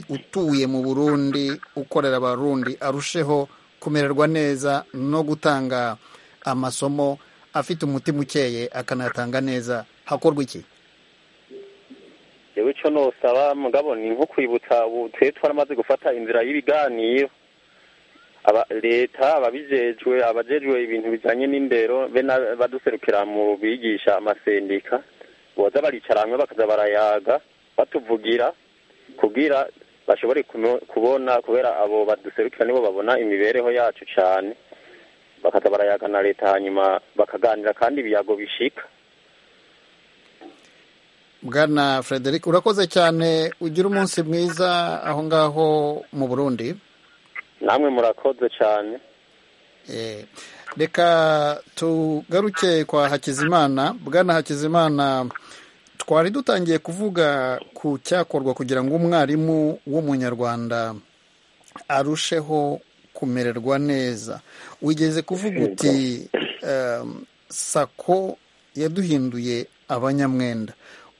utuye mu burundi ukorera abarundi arusheho kumererwa neza no gutanga amasomo afite umutima ukeye akanatanga neza hakorwa iki yewe icyo ntusaba mugabo ni nko kwibutsa ubu twe twaramaze gufata inzira y'ibiganiro leta ababijejwe abajejwe ibintu bijyanye n'indero be baduserukira mu bigisha amasendika boza baricara hamwe bakaza barayaga batuvugira kubwira bashobore kubona kubera abo baduserukira nibo babona imibereho yacu cyane bakaza barayaga na leta hanyuma bakaganira kandi ibiyago bishika bwana frederic urakoze cyane ugira umunsi mwiza aho ngaho mu burundi namwe murakoze cyane reka tugaruke kwa hakizimana bwana hakizimana twari dutangiye kuvuga ku cyakorwa kugira ngo umwarimu w'umunyarwanda arusheho kumererwa neza wigeze kuvuga uti sako yaduhinduye abanyamwenda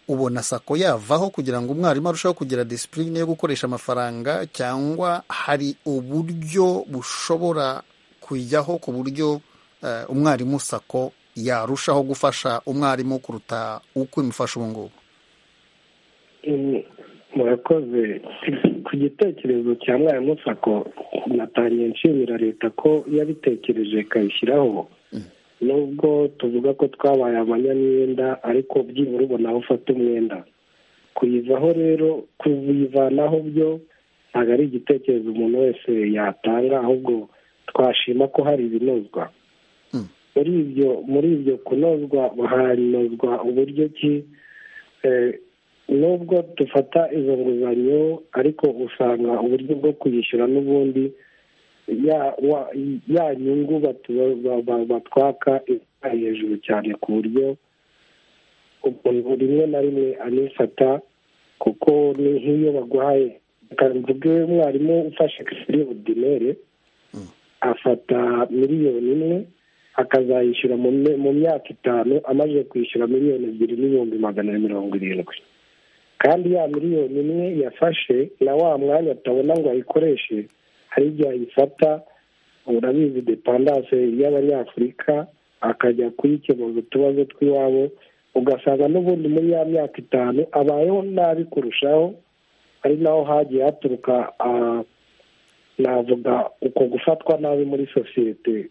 ubona sako yavaho kugira ngo umwarimu arusheho kugira disipurine yo gukoresha amafaranga cyangwa hari uburyo bushobora kujyaho ku buryo umwarimu sako yarushaho gufasha umwarimu kuruta uko imufasha ubu ngubu murakoze ku gitekerezo cya mwarimu sako natangiye nshimira leta ko yabitekereje ikayishyiraho nubwo tuvuga ko twabaye abanyamwenda ariko byibura ubona aho ufata umwenda kuyivaho rero kuyivanaho byo ntabwo ari igitekerezo umuntu wese yatanga ahubwo twashima ko hari ibinozwa muri ibyo muri ibyo kunozwa hanozwa uburyo ki nubwo dufata izo nguzanyo ariko usanga uburyo bwo kuyishyura n'ubundi ya nyungu batwaka ari hejuru cyane ku buryo umuntu rimwe na rimwe anifata kuko ni nk'iyo baguhaye mvuge umwarimu ufashe kuri budinere afata miliyoni imwe akazayishyura mu myaka itanu amaze kwishyura miliyoni ebyiri n'ibihumbi magana na mirongo irindwi kandi ya miliyoni imwe yafashe na wa mwanya atabona ngo ayikoreshe hari igihe ayifata urabizi depandanse y'abanyafurika akajya kuyikemuza utubazo tw'iwabo ugasanga n'ubundi muri ya myaka itanu abayeho nabi kurushaho ari naho hagiye haturuka navuga uko gufatwa nabi muri sosiyete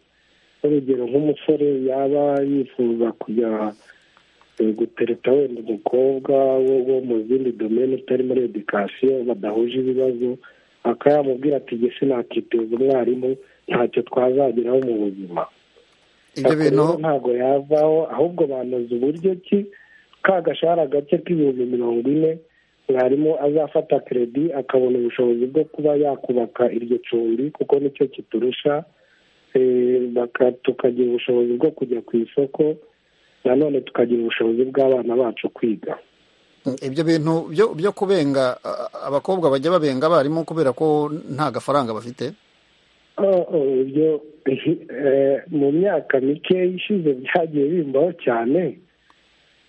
urugero nk'umusore yaba yifuza kujya gutereta wenda umukobwa wo mu zindi domene utari muri edikasiyo badahuje ibibazo akaba yamubwira ati gese nakiteza umwarimu ntacyo twazageraho mu buzima ntabwo yavaho ahubwo banoza uburyo ki ka gashahara gake k'ibihumbi mirongo ine mwarimu azafata keredi akabona ubushobozi bwo kuba yakubaka iryo cumbi kuko nicyo kiturusha tukagira ubushobozi bwo kujya ku isoko nanone tukagira ubushobozi bw'abana bacu kwiga ibyo bintu byo kubenga abakobwa bajya babenga abarimu kubera ko nta gafaranga bafite mu myaka mike ishize byagiye bimbaho cyane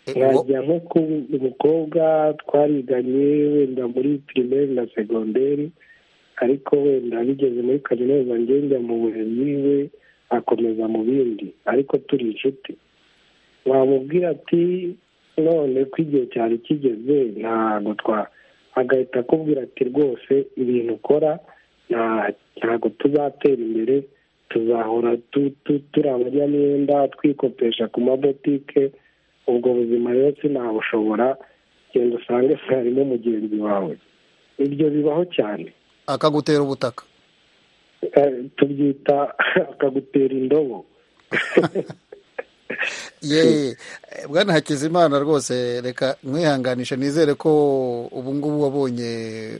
nkajya nko ku umukobwa twariganye wenda muri pirimeri na segonderi ariko wenda bigeze muri kaminuza njya mu burezi we akomeza mu bindi ariko turi inshuti wamubwira ati none ko igihe cyari kigeze ntabwo twa agahita akubwira ati rwose ibintu ukora ntabwo tuzatera imbere tuzahora turi abanyamyenda twikopesha ku mabotike ubwo buzima rero sinabushobora genda usange harimo mugenzi wawe ibyo bibaho cyane akagutera ubutaka tubyita akagutera indobo ye bwana hakizimana rwose reka mwihanganishe nizere ko ubu ngubu wabonye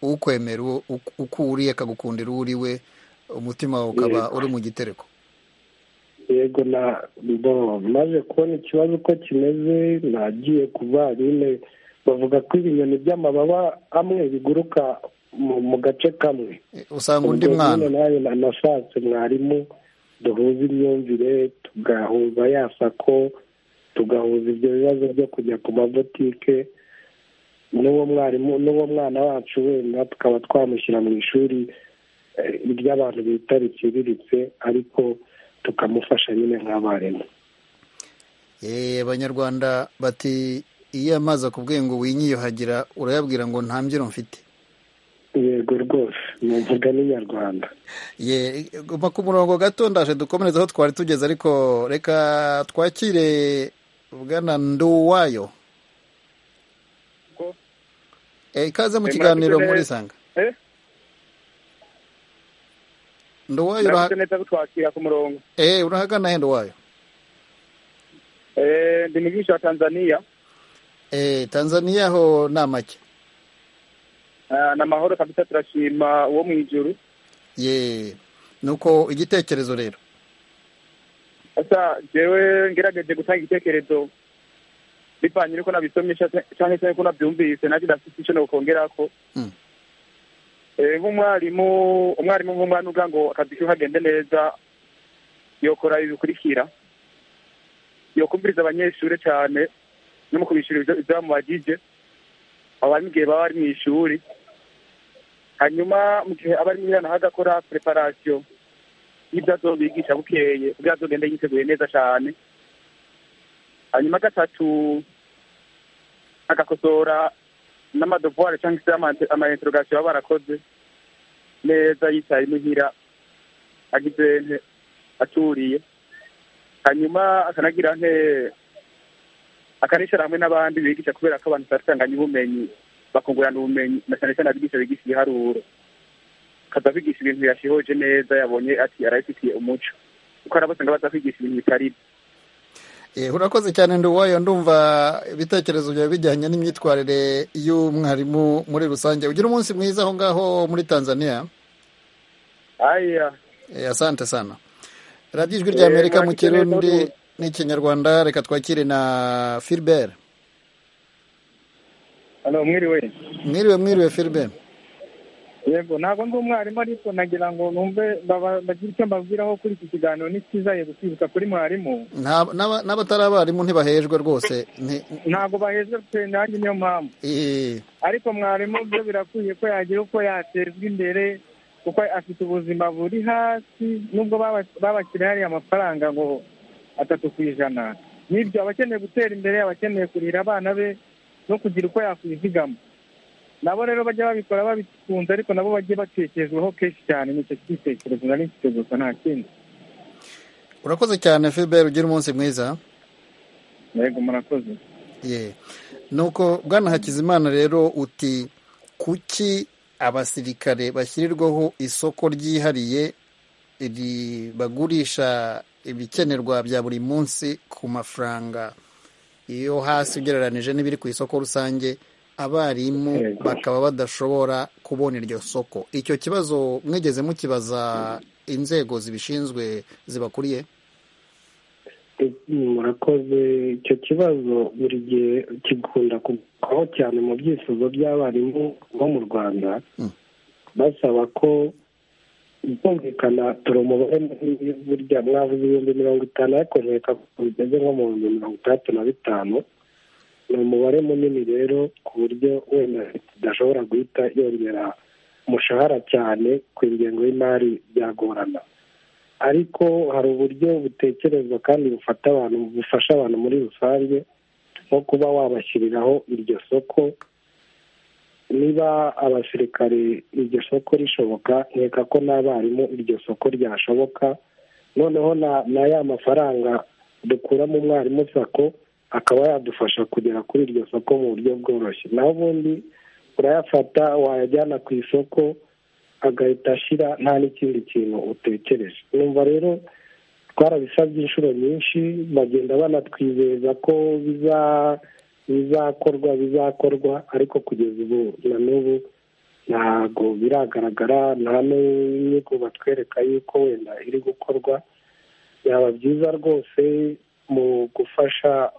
ukwemera uko uriye akagukundira uwo uriwe umutima wawe ukaba uri mu gitereko yego na maze kubona ikibazo uko kimeze nagiye ku barimu bavuga ko ibinyoni by'amababa amwe biguruka mu gace kamwe usanga undi mwana nashatse mwarimu duhuza imyumvire tugahuza ya sako tugahuza ibyo bibazo byo kujya ku mabotike n'uwo mwarimu n'uwo mwana wacu wenda tukaba twamushyira mu ishuri ry'abantu bita riciriritse ariko tukamufasha nyine nk'abarimu abanyarwanda bati iyo amazi akubwiye ngo winyiyuhagira urayabwira ngo nta mbyino mfite yego rwose ni umugani nyarwanda guma ku murongo gato ndaje dukomereze aho twari tugeze ariko reka twakire bwana nduwayo ikaze mu kiganiro muri isanga nduwayo urahagana he nduwayo ndi mwigisha wa tanzaniya tanzaniya ho ni amake ni amahoro kabisa turashima uwo mu ijoro ye nuko igitekerezo rero asa njyewe ngerageje gutanga igitekerezo bivanye n'uko nabisomesha cyangwa se n'uko nabyumvise nanjye ndafite icyo nokongera ko nk'umwarimu umwarimu nk'umwana uvuga ngo akazi ke kagende neza yokora ibi bikurikira yokumviriza abanyeshuri cyane no mu kubishyura ibyo bamubagije abari mu gihe baba bari mu ishuri hanyuma mu gihe aba ari mwana agakora preparasiyo y'ibyo azobigisha bukeye kugira azogende yiteguye neza cyane hanyuma gatatu agakosora n'amadovuware cyangwa se amainterogasiyo baba barakoze neza yicaye imuhira agize aturiye hanyuma akanagira nte akanicara hamwe n'abandi bigisha kubera ko abantu batanganya ubumenyi bakungurana ubumenyi na cyane cyane abigisha bigisha ibiharuro akaza kwigisha ibintu yashihoje neza yabonye ati arabifitiye umuco kuko hari abasanga baza kwigisha ibintu bitari urakoze cyane nduwayo ndumva ibitekerezo byawe bijyanye n'imyitwarire y'umwarimu muri rusange ugira umunsi mwiza aho ngaho muri tanzania aya asante sana radiyo ijwi rya amerika mu kirundi n'ikinyarwanda reka twakire na filibere hano mwiriwe mwiriwe mwiriwe filibere yego ntabwo ndi umwarimu ariko nagira ngo numve bagire icyo mbabwiraho kuri iki kiganiro ni cyiza yego kwibuka kuri mwarimu n'abatari abarimu ntibahejwe rwose ntabwo bahejwe pe nanjye niyo mpamvu ariko mwarimu byo birakwiye ko yagira uko yatezwa imbere kuko afite ubuzima buri hasi nubwo babashyiriye hariya amafaranga ngo atatu ku ijana n'ibyo aba akeneye gutera imbere aba akeneye kurira abana be no kugira uko yakwizigama nabo rero bajya babikora babikunze ariko nabo bajye batekerezwaho kenshi cyane nicyo gitekerezo nari mfite gusa nta kindi urakoze cyane filibere ugira umunsi mwiza yego murakoze ye nuko bwana hakizimana rero uti kuki abasirikare bashyirirwaho isoko ryihariye bagurisha ibikenerwa bya buri munsi ku mafaranga iyo hasi ugereranije n'ibiri ku isoko rusange abarimu bakaba badashobora kubona iryo soko icyo kibazo mwigeze mukibaza inzego zibishinzwe zibakuriye murakoze icyo kibazo buri gihe kigunda kugaho cyane mu byifuzo by'abarimu bo mu rwanda basaba ko bumvikana turumubare burya mwavuze ibihumbi mirongo itanu ariko nkeka ko bigeze nko mu bihumbi mirongo itandatu na bitanu ni umubare munini rero ku buryo wenda tudashobora guhita yongera umushahara cyane ku ingengo y'imari byagorana ariko hari uburyo butekerezwa kandi bufata abantu bufasha abantu muri rusange nko kuba wabashyiriraho iryo soko niba abasirikare iryo soko rishoboka nkeka ko n'abarimu iryo soko ryashoboka noneho na ya mafaranga dukuramo umwarimu sako akaba yadufasha kugera kuri iryo soko mu buryo bworoshye naho ubundi urayafata wayajyana ku isoko agahita ashyira nta n'ikindi kintu utekereje numva rero twarabisabye inshuro nyinshi bagenda banatwizeza ko bizakorwa bizakorwa ariko kugeza ubu na n'ubu ntabwo biragaragara nta n'inyigo batwereka yuko wenda iri gukorwa byaba byiza rwose mu gufasha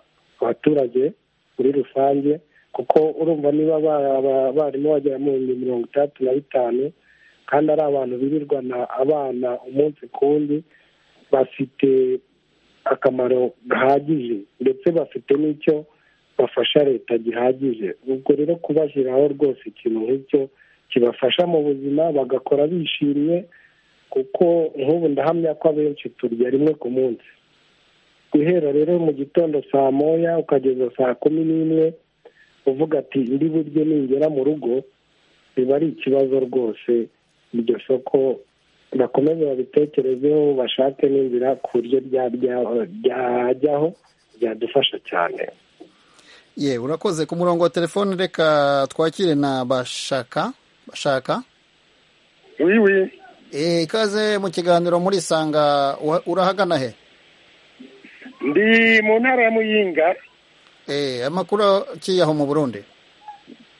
abaturage muri rusange kuko urumva niba abarimu bagera mu bihumbi mirongo itandatu na bitanu kandi ari abantu birirwana abana umunsi ku wundi bafite akamaro gahagije ndetse bafite n'icyo bafasha leta gihagije ubwo rero kubashyiraho rwose ikintu nk'icyo kibafasha mu buzima bagakora bishimye kuko nk'ubu ndahamya ko abenshi turya rimwe ku munsi guhera rero mu gitondo saa moya ukageza saa kumi n'imwe uvuga ati ndi buryo ningera mu rugo biba ari ikibazo rwose iryo soko bakomeze babitekerezeho bashake n'inzira ku buryo ryajyaho byadufasha cyane ye urakoze ku murongo wa telefone reka twakire na bashaka bashaka wiwi ikaze mu kiganiro muri sanga urahagana he ndi mu ntara ya muyinga eee amakuru aho mu burundi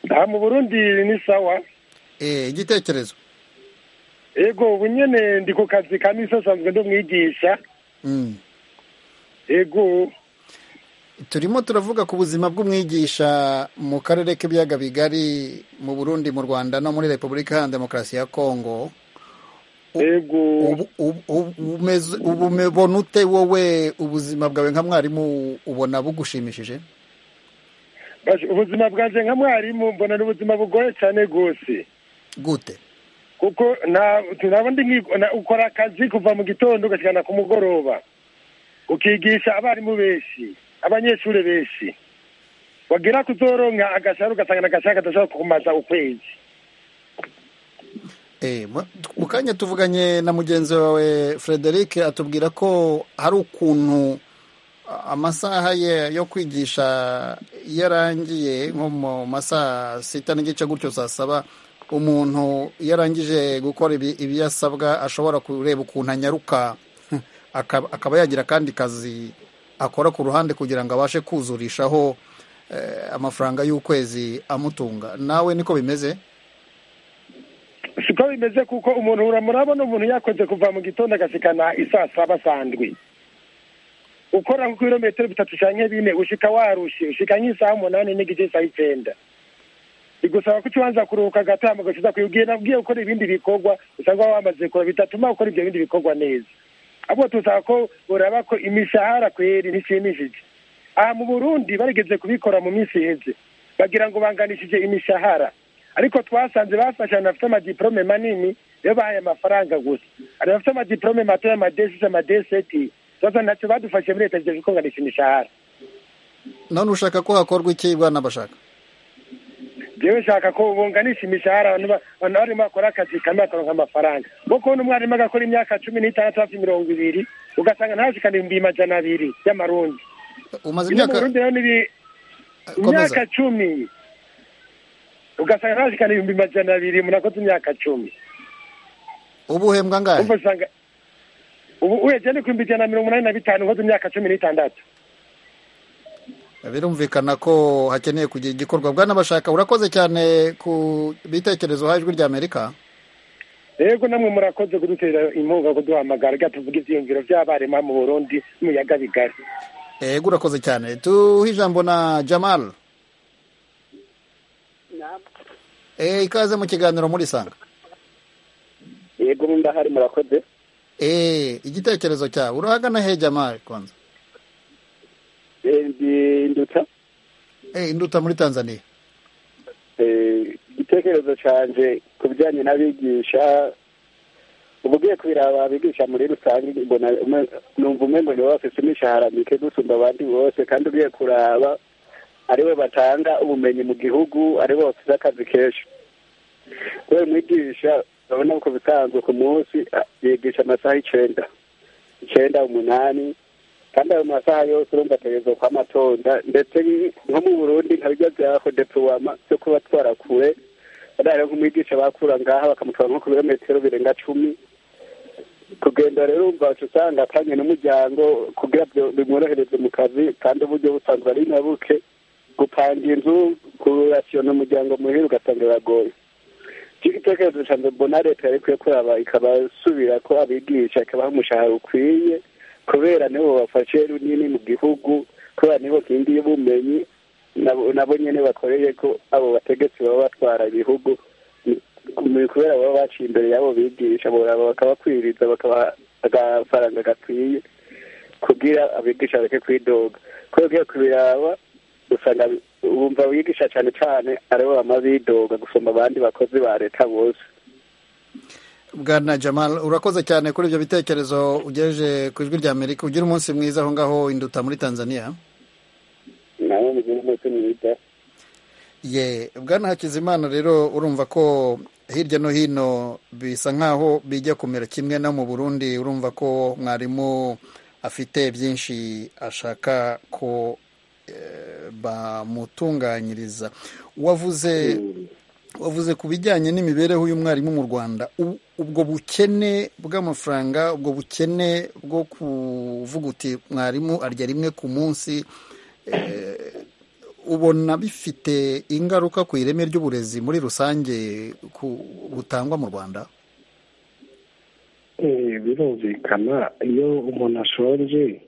aha mu burundi ni sawa eee igitekerezo yego ubu nyine ndi ku kazi ka misi asanzwe ndi umwigisha yego turimo turavuga ku buzima bw'umwigisha mu karere k'ibiyaga bigari mu burundi mu rwanda no muri repubulika iharanira demokarasi ya kongo ubona ute wowe ubuzima bwawe nka mwarimu ubona bugushimishije ubuzima bwanjye nka mwarimu mbona ni ubuzima bugoye cyane rwose gute kuko ntabundi ukora akazi kuva mu gitondo ugashyirana ku mugoroba ukigisha abarimu benshi abanyeshuri benshi wagira kuzoronka agashahara ugasanga agashahara kadashobora kumaza ukwezi mu kanya tuvuganye na mugenzi wawe frederic atubwira ko hari ukuntu amasaha ye yo kwigisha iyo arangiye nko mu masaha sita n'igice gutyo saa saba umuntu iyo arangije gukora ibiyasabwa ashobora kureba ukuntu anyaruka akaba yagira akandi kazi akora ku ruhande kugira ngo abashe kuzurishaho amafaranga y'ukwezi amutunga nawe niko bimeze siko bimeze kuko umuntu uramurabona umuntu yakoze kuva mu gitondo agasikana isaa saba sandwi ukora nko ibirometero bitatu cyangwa bine ushika warushe ushika nk'isaha umunani n'igice saa icyenda bigusaba ko ukibanza kuruhuka agatama ugashiza kuyibwiye nabwiye gukora ibindi bikorwa usanga wamaze gukora bitatuma ukora ibyo bindi bikorwa neza ahubwo tuzaba ko uraba ko imishahara kweri ntishimishije aha mu burundi barigeze kubikora mu minsi iheze bagira ngo banganishije imishahara ariko twasanze bafashe abantu bafite amadiporome manini iyo bahaye amafaranga gusa abantu bafite amadiporome matoya amadesise amadeseti tubaza ntacyo badufashe muri leta zigejeje kunganisha imishahara none ushaka ko hakorwa iki bwana bashaka jewe nshaka ko bunganisha imishahara abantu barimo bakora akazi kamwe bakaronka amafaranga kuko kubona umwarimu agakora imyaka cumi n'itandatu hafi mirongo ibiri ugasanga ntashikana ibihumbi majana abiri y'amarundi umaze imyaka imyaka cumi ugasanga ntashikana ibihumbi majana abiri munakoze imyaka cumi ubu uhembwa angahe ubu usanga ubu uhegende ku bihumbi ijana na mirongo umunani na bitanu ukoze imyaka cumi n'itandatu birumvikana ko hakeneye kugira igikorwa bwana bashaka urakoze cyane ku bitekerezo ha ijwi ry'amerika rego namwe murakoze kudutera inkunga kuduhamagara reka tuvuge ibyiyumviro by'abarimu mu burundi n'umuyaga bigari yego urakoze cyane tuhe ijambo na jamal ikaze mu kiganiro muri sanga yego ndahari murakoze igitekerezo cyawe urahagana he jamal konza induta induta muri tanzania igitekerezo cyanje ku bijyanye n'abigisha uba ugiye kubiraba abigisha muri rusange numva umwe ngo niwe bafite imishahara mike gusumba abandi bose kandi ugiye kuraba ariwe batanga ubumenyi mu gihugu aribo bafite akazi kenshi kubera umwigisha urabona ko bisanzwe ku munsi yigisha amasaha icyenda icyenda umunani kandi ayo masaha yose urumva ategerezwa kwa matonda ndetse nko mu burundi nka bijya byaho depuwama byo kuba twarakure bariya nk'umwigisha bakura ngaha bakamutwara nko ku birometero birenga cumi kugenda rero umva usanga atanye n'umuryango kugira bimworohereze mu kazi kandi uburyo busanzwe ari na buke gupanga inzu kurasiyona umuryango muhira ugasanga biragoye icyo gitekerezo cya mbona leta yari ikwiye kuraba ikabasubira ko abigisha ikabaha umushahara ukwiye kubera nibo bafashe runini mu gihugu kubera nibo kindi y'ubumenyi nabo nyine bakoreye ko abo bategetsi baba batwara ibihugu kubera baba baciye imbere y'abo bigisha boraba bakabakwiriza bakabaha agafaranga gakwiye kugira abigisha bareke kwidoga kubera ugiye kubiraba usanga wumva abigisha cyane cyane aribo bama bidoga gusumba abandi bakozi ba leta bose bwana jamal urakoze cyane kuri ibyo bitekerezo ugejeje ku ijwi rya amerika ugira umunsi mwiza aho ngaho induta muri tanzania nawe mugira umunsi mwiza ye bwana hakizimana rero urumva ko hirya no hino bisa nk'aho bijya kumera kimwe no mu burundi urumva ko mwarimu afite byinshi ashaka ko bamutunganyiriza wavuze wavuze ku bijyanye n'imibereho y'umwarimu mu rwanda ubwo bukene bw'amafaranga ubwo bukene bwo kuvuga uti mwarimu arya rimwe ku munsi ubona bifite ingaruka ku ireme ry'uburezi muri rusange butangwa mu rwanda birumvikana iyo umuntu ashonje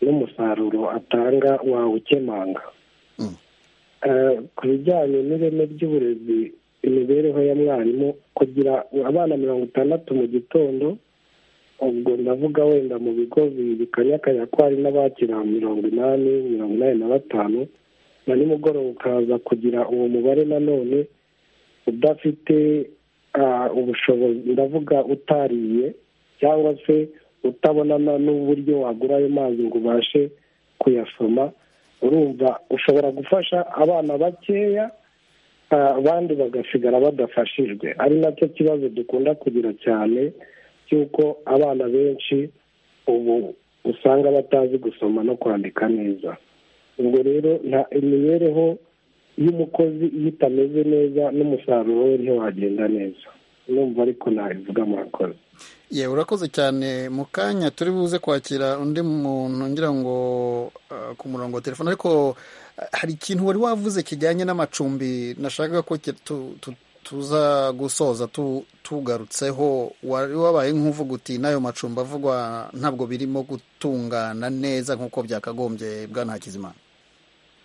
n'umusaruro atanga wawukemanga ku bijyanye n'ireme ry'uburezi imibereho ya mwarimu kugira abana mirongo itandatu mu gitondo ubwo ndavuga wenda mu bigo bikanyakanya ko hari n'abakira mirongo inani mirongo inani na batanu na nimugoroba ukaza kugira uwo mubare nanone udafite ubushobozi ndavuga utariye cyangwa se utabonana n'uburyo wagura ayo mazi ngo ubashe kuyasoma urumva ushobora gufasha abana bakeya abandi bagasigara badafashijwe ari nacyo kibazo dukunda kugira cyane cy'uko abana benshi ubu usanga batazi gusoma no kwandika neza ubwo rero imibereho y'umukozi iyo itameze neza n'umusaruro we ntiwagenda neza numva ariko nabivuga murakoze yewe urakoze cyane mu kanya turi buze kwakira undi muntu ngira ngo ku murongo wa telefone ariko hari ikintu wari wavuze kijyanye n'amacumbi nashakaga ko tuza gusoza tugarutseho wari wabaye nk'uvuga uti n'ayo macumbi avugwa ntabwo birimo gutungana neza nk'uko byakagombye bwana hakizimana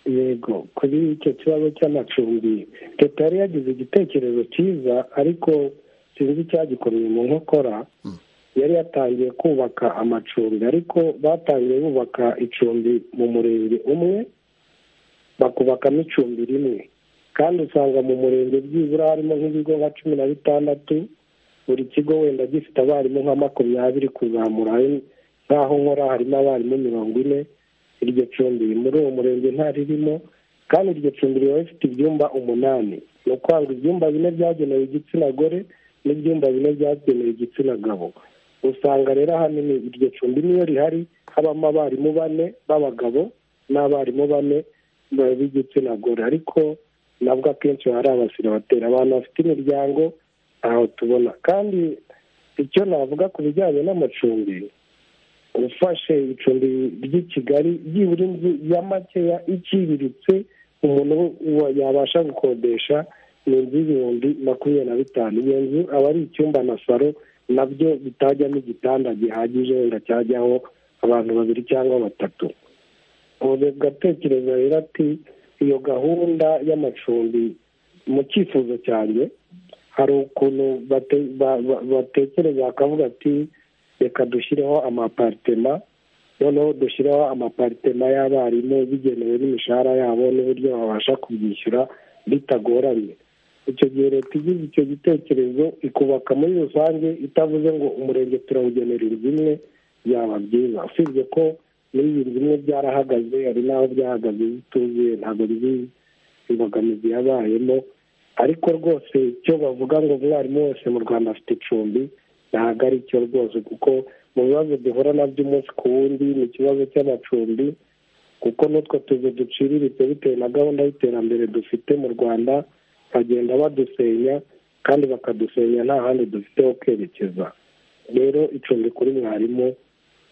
yego kuri icyo kibazo cy'amacumbi leta yari yagize igitekerezo cyiza ariko sinzi icyagikomeye mu nkokora yari yatangiye kubaka amacumbi ariko batangiye bubaka icumbi mu murenge umwe bakubakamo icumbi rimwe kandi usanga mu murenge byibura harimo nk'ibigo nka cumi na bitandatu buri kigo wenda gifite abarimu nka makumyabiri kuzamura nk'aho nkora harimo abarimu mirongo ine iryo cumbi muri uwo murenge ntaririmo kandi iryo cumbi riba rifite ibyumba umunani ni ukuvuga ibyumba bine byagenewe igitsina gore n'ibyumba bine byagenewe igitsina gabo usanga rero ahanini iryo cumbi niyo rihari habamo abarimu bane b'abagabo n'abarimu bane b'igitsina gore ariko nabwo akenshi hari abasira batera abantu bafite imiryango ntaho tubona kandi icyo navuga ku bijyanye n'amacumbi ufashe icumbi ry'i kigali byibura inzu ya makeya iciriritse umuntu yabasha gukodesha ni inzu y'ibihumbi makumyabiri na bitanu iyo nzu aba ari icyumba na saro nabyo bitajyamo igitanda gihagije wenda cyajyaho abantu babiri cyangwa batatu ugatekereza rero ati iyo gahunda y'amacumbi mu cyifuzo cyanjye hari ukuntu batekereza bakavuga ati reka dushyireho amaparitema noneho dushyireho amaparitema y'abarimu bigenewe n'imishahara yabo n'uburyo babasha kubyishyura bitagoranye icyo gihe leta igize icyo gitekerezo ikubaka muri rusange itavuze ngo umurenge turawugenera inzu imwe byaba byiza usibye ko muri iyi nzu imwe byarahagaze hari n'aho byahagaze zituzuye ntabwo bizi imbogamizi yabayemo ariko rwose icyo bavuga ngo umwarimu wese mu rwanda afite icumbi ntabwo ari cyo rwose kuko mu bibazo duhura nabyo umunsi ku wundi ni ikibazo cy'amacumbi kuko n'utwo tuzu duciriritse bitewe na gahunda y'iterambere dufite mu rwanda bagenda badusenya kandi bakadusenya nta handi dufite ho kwerekeza rero icumbi kuri mwarimu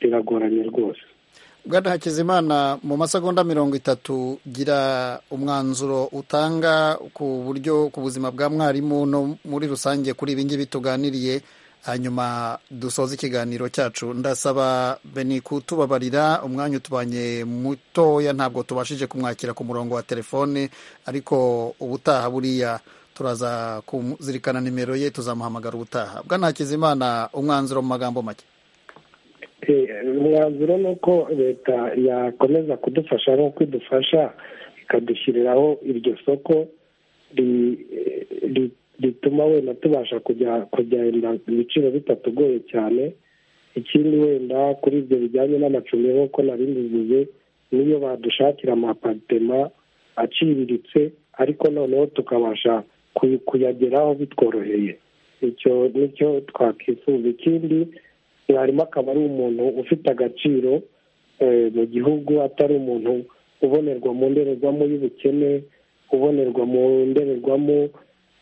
riragoranye rwose bwana hakizimana mu masegonda mirongo itatu gira umwanzuro utanga ku buryo ku buzima bwa mwarimu no muri rusange kuri ibi ngibi tuganiriye hanyuma dusoze ikiganiro cyacu ndasaba beni kutubabarira umwanya utubanye mutoya ntabwo tubashije kumwakira ku murongo wa telefone ariko ubutaha buriya turaza kuzirikana nimero ye tuzamuhamagara ubutaha bwanakizimana umwanzuro mu magambo make umwanzuro ni uko leta yakomeza kudufasha nk'uko idufasha ikadushyiriraho iryo soko rituma wenda tubasha kujya kugenda ibiciro bitatugoye cyane ikindi wenda kuri ibyo bijyanye n'amacumbi nk'uko nari mbivuze niyo badushakira amaparitema aciriritse ariko noneho tukabasha kuyageraho bitworoheye icyo nicyo twakwifuza ikindi mwarimu akaba ari umuntu ufite agaciro mu gihugu atari umuntu ubonerwa mu ndorerwamo y'ubukene ubonerwa mu ndorerwamo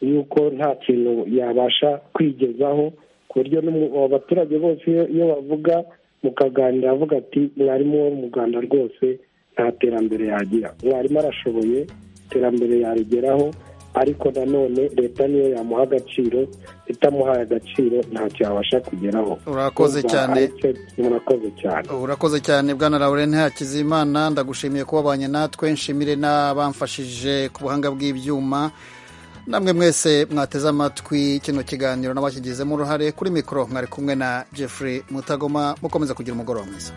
yuko nta kintu yabasha kwigezaho ku buryo abaturage bose iyo bavuga mukaganira bavuga ati mwarimu wo mu rwanda rwose nta terambere yagira mwarimu arashoboye iterambere yarigeraho ariko nanone leta niyo yamuha agaciro itamuhaye agaciro ntacyo yabasha kugeraho urakoze cyane murakoze cyane urakoze cyane bwana Lauren Hakizimana ndagushimiye kuba wabanye natwe nshimire n'abamfashije ku buhanga bw'ibyuma namwe mwese mwateze amatwi kino kiganiro n'abakigizemo uruhare kuri mikoro mwari kumwe na Jeffrey Mutagoma mukomeza kugira umugoroba mwiza